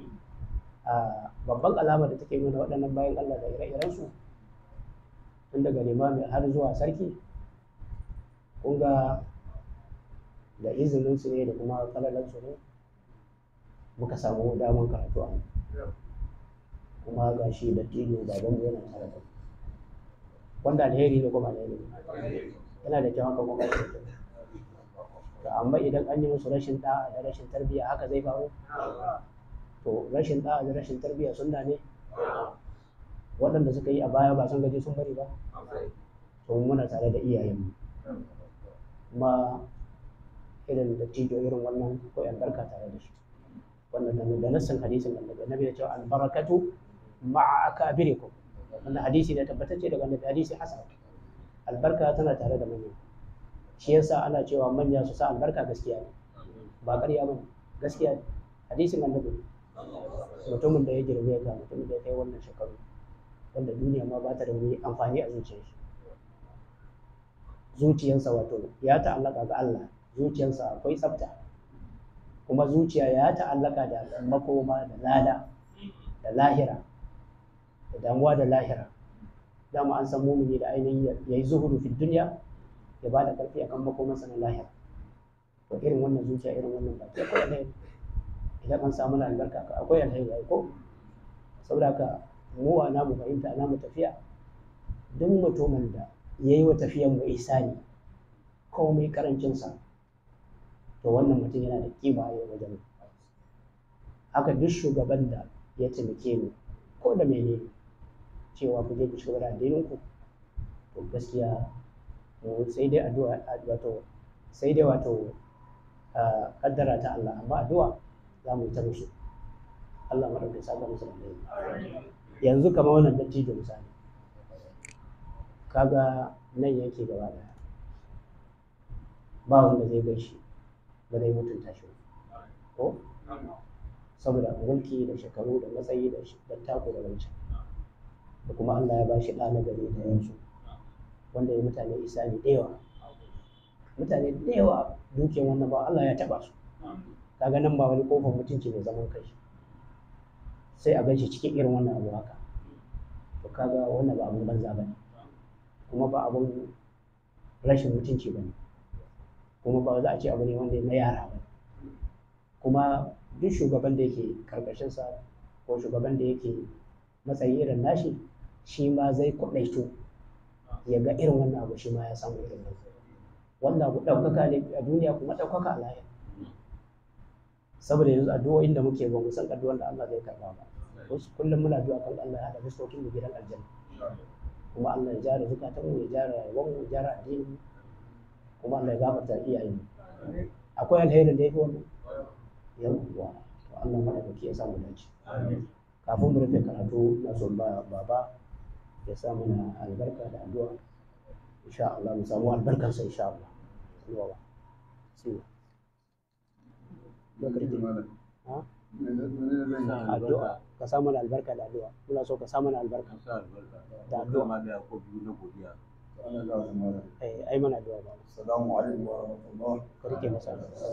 babban alama da take nuna waɗannan bayan Allah da ire-iren su tun daga limami har zuwa sarki kun ga da izinin su ne da kuma kalalan su ne muka samu damar karatu a kuma ga shi da tilo baban yana tare da wanda alheri ne kuma alheri yana da kyau haka kuma to amma idan an yi musu rashin da'a da rashin tarbiyya haka zai faru to rashin da'a da rashin tarbiyya sunna ne waɗanda suka yi a baya ba sun gaji sun bari ba to muna tare da iyayenmu kuma irin da tijo irin wannan akwai albarka tare da shi wannan da da nassin hadisin annabi annabi ya ce albarakatu ma'a akabirikum wannan hadisi ne tabbatacce daga annabi hadisi hasan albarka tana tare da manya shi yasa ana cewa manya su sa albarka gaskiya ne ba ƙarya ba gaskiya ne hadisin annabi mutumin da ya girme ka mutumin da ya kai wannan shekaru wanda duniya ma ba ta da wani amfani a zuciyar shi zuciyarsa wato ya ta'allaka ga Allah zuciyarsa akwai tsafta kuma zuciya ya ta'allaka da makoma da lada da lahira da damuwa da lahira dama an san mumini da ainihin ya yi zuhudu fi duniya ya ba da ƙarfi akan makomansa na lahira to irin wannan zuciya irin wannan baki akwai alheri idan an samu na albarka ka akwai alheri ai ko saboda haka mu a namu fahimta a namu tafiya duk mutumin da ya yi wa tafiyan mu isani komai karancinsa to wannan mutum yana da kima a yau wajen haka duk shugaban da ya taimake mu ko da mene cewa ku je ku shiga da addinin ku to gaskiya mu sai dai addu'a wato sai dai wato kaddara ta Allah amma addu'a za mu yi ta musu Allah madaukakin saka musu da yanzu kamar wannan dattijo misali kaga nan yake gaba daya ba wanda zai gaishe ba zai mutunta shi ko saboda mulki da shekaru da matsayi da dattako da wancan da kuma Allah ya ba shi ɗa na gari da yansu wanda ya mutane isani da yawa mutane da yawa dukiyar wannan ba Allah ya taɓa su kaga nan ba wani kofar mutunci mai zaman kai sai a ganshi cikin irin wannan abu haka to kaga wannan ba abun banza bane kuma ba abun rashin mutunci bane kuma ba za a ce abu ne wanda na yara ba kuma duk shugaban da yake karkashinsa ko shugaban da yake matsayi irin nashi shi ma zai kwaɗaito ya ga irin wannan abu shi ma ya samu irin wannan wanda abu ɗaukaka ne a duniya kuma ɗaukaka a lahira saboda yanzu addu'o'in da muke ba mu san addu'an da Allah zai karba ba wasu kullum muna addu'a kan Allah ya haɗa fuskokin mu gidan aljanna kuma Allah ya jara zukatan mu ya jara rayuwar mu ya jara addinin mu kuma Allah ya gafarta iyayen mu akwai alherin da yake wannan yawwa to Allah madaukaki ya samu dace kafin mu rufe karatu na son ba baba ya sa mana albarka da addu'a insha Allah mu samu albarkar sa insha Allah yawa sai addu'a ka sa mana albarka da addu'a muna so ka sa mana albarka da addu'a eh ai mana addu'a ba Assalamu alaikum wa rahmatullah. ka rike masa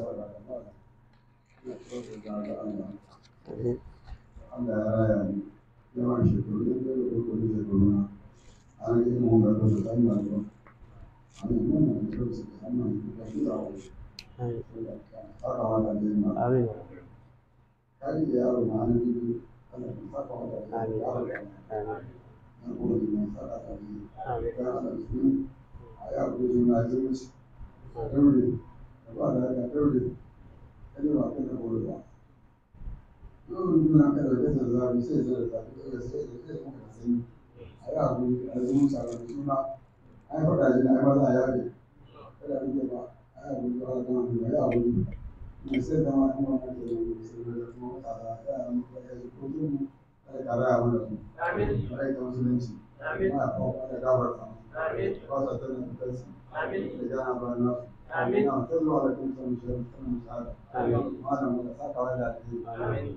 Allah ya raya ni. Yawan shekaru da da kurkuri shekaru na. An yi mu ga da dan nan ba. An yi mun da su da nan da shi da wani. Haka wannan dai ma. amin Kai da yaro ma an yi Allah ya saka wa da Amin. yaro. amin Na gode ma saka da ni. amin Ya Allah su a ya ku na zuci. Daure. Ba da ga daure. Kai ba kana gode ba. Yau na kada da da zabi sai da zabi da sai da sai muka sani. A yi abu a zumun sabon suna. Ai faɗa shi na ai maza ya bi. Kada a rike ba. Ai abu da ba da ba ya abu. Mai sai da ma kuma na da sai da kuma tsada ya mu da ya ko mu kada ka raya mana su. Amin. Ai ta musulunci. Amin. Ma ko da gabarta. Amin. Ba sa tana da kansu. Amin. Da jana ba na. Amin. Na ta zuwa da kun san shi da kun tsada. Amin. Malam mu da saka wa da Amin.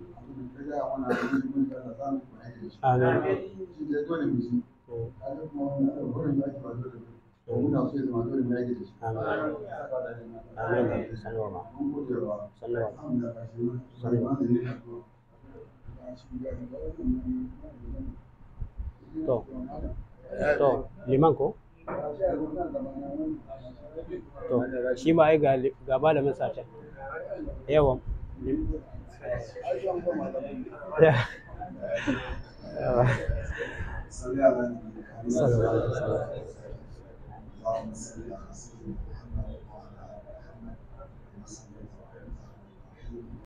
Amin. Shi ne dole mu ji. Kaga kuma wannan abu wurin da ake ba dole ba. To muna so ya zama dole mu yake da shi. amin Saka da ni. amin sanwa ma Mun gode wa sanwa alhamdulillah ka shi ma. Sai ma da ni addu'a. Ba shi ga da wannan. To. to liman ko to shi ma ai ga ga malamin sa can yawa yawa Salli ala nabi. sallallahu alaihi wasallam اللهم صل على سيدنا محمد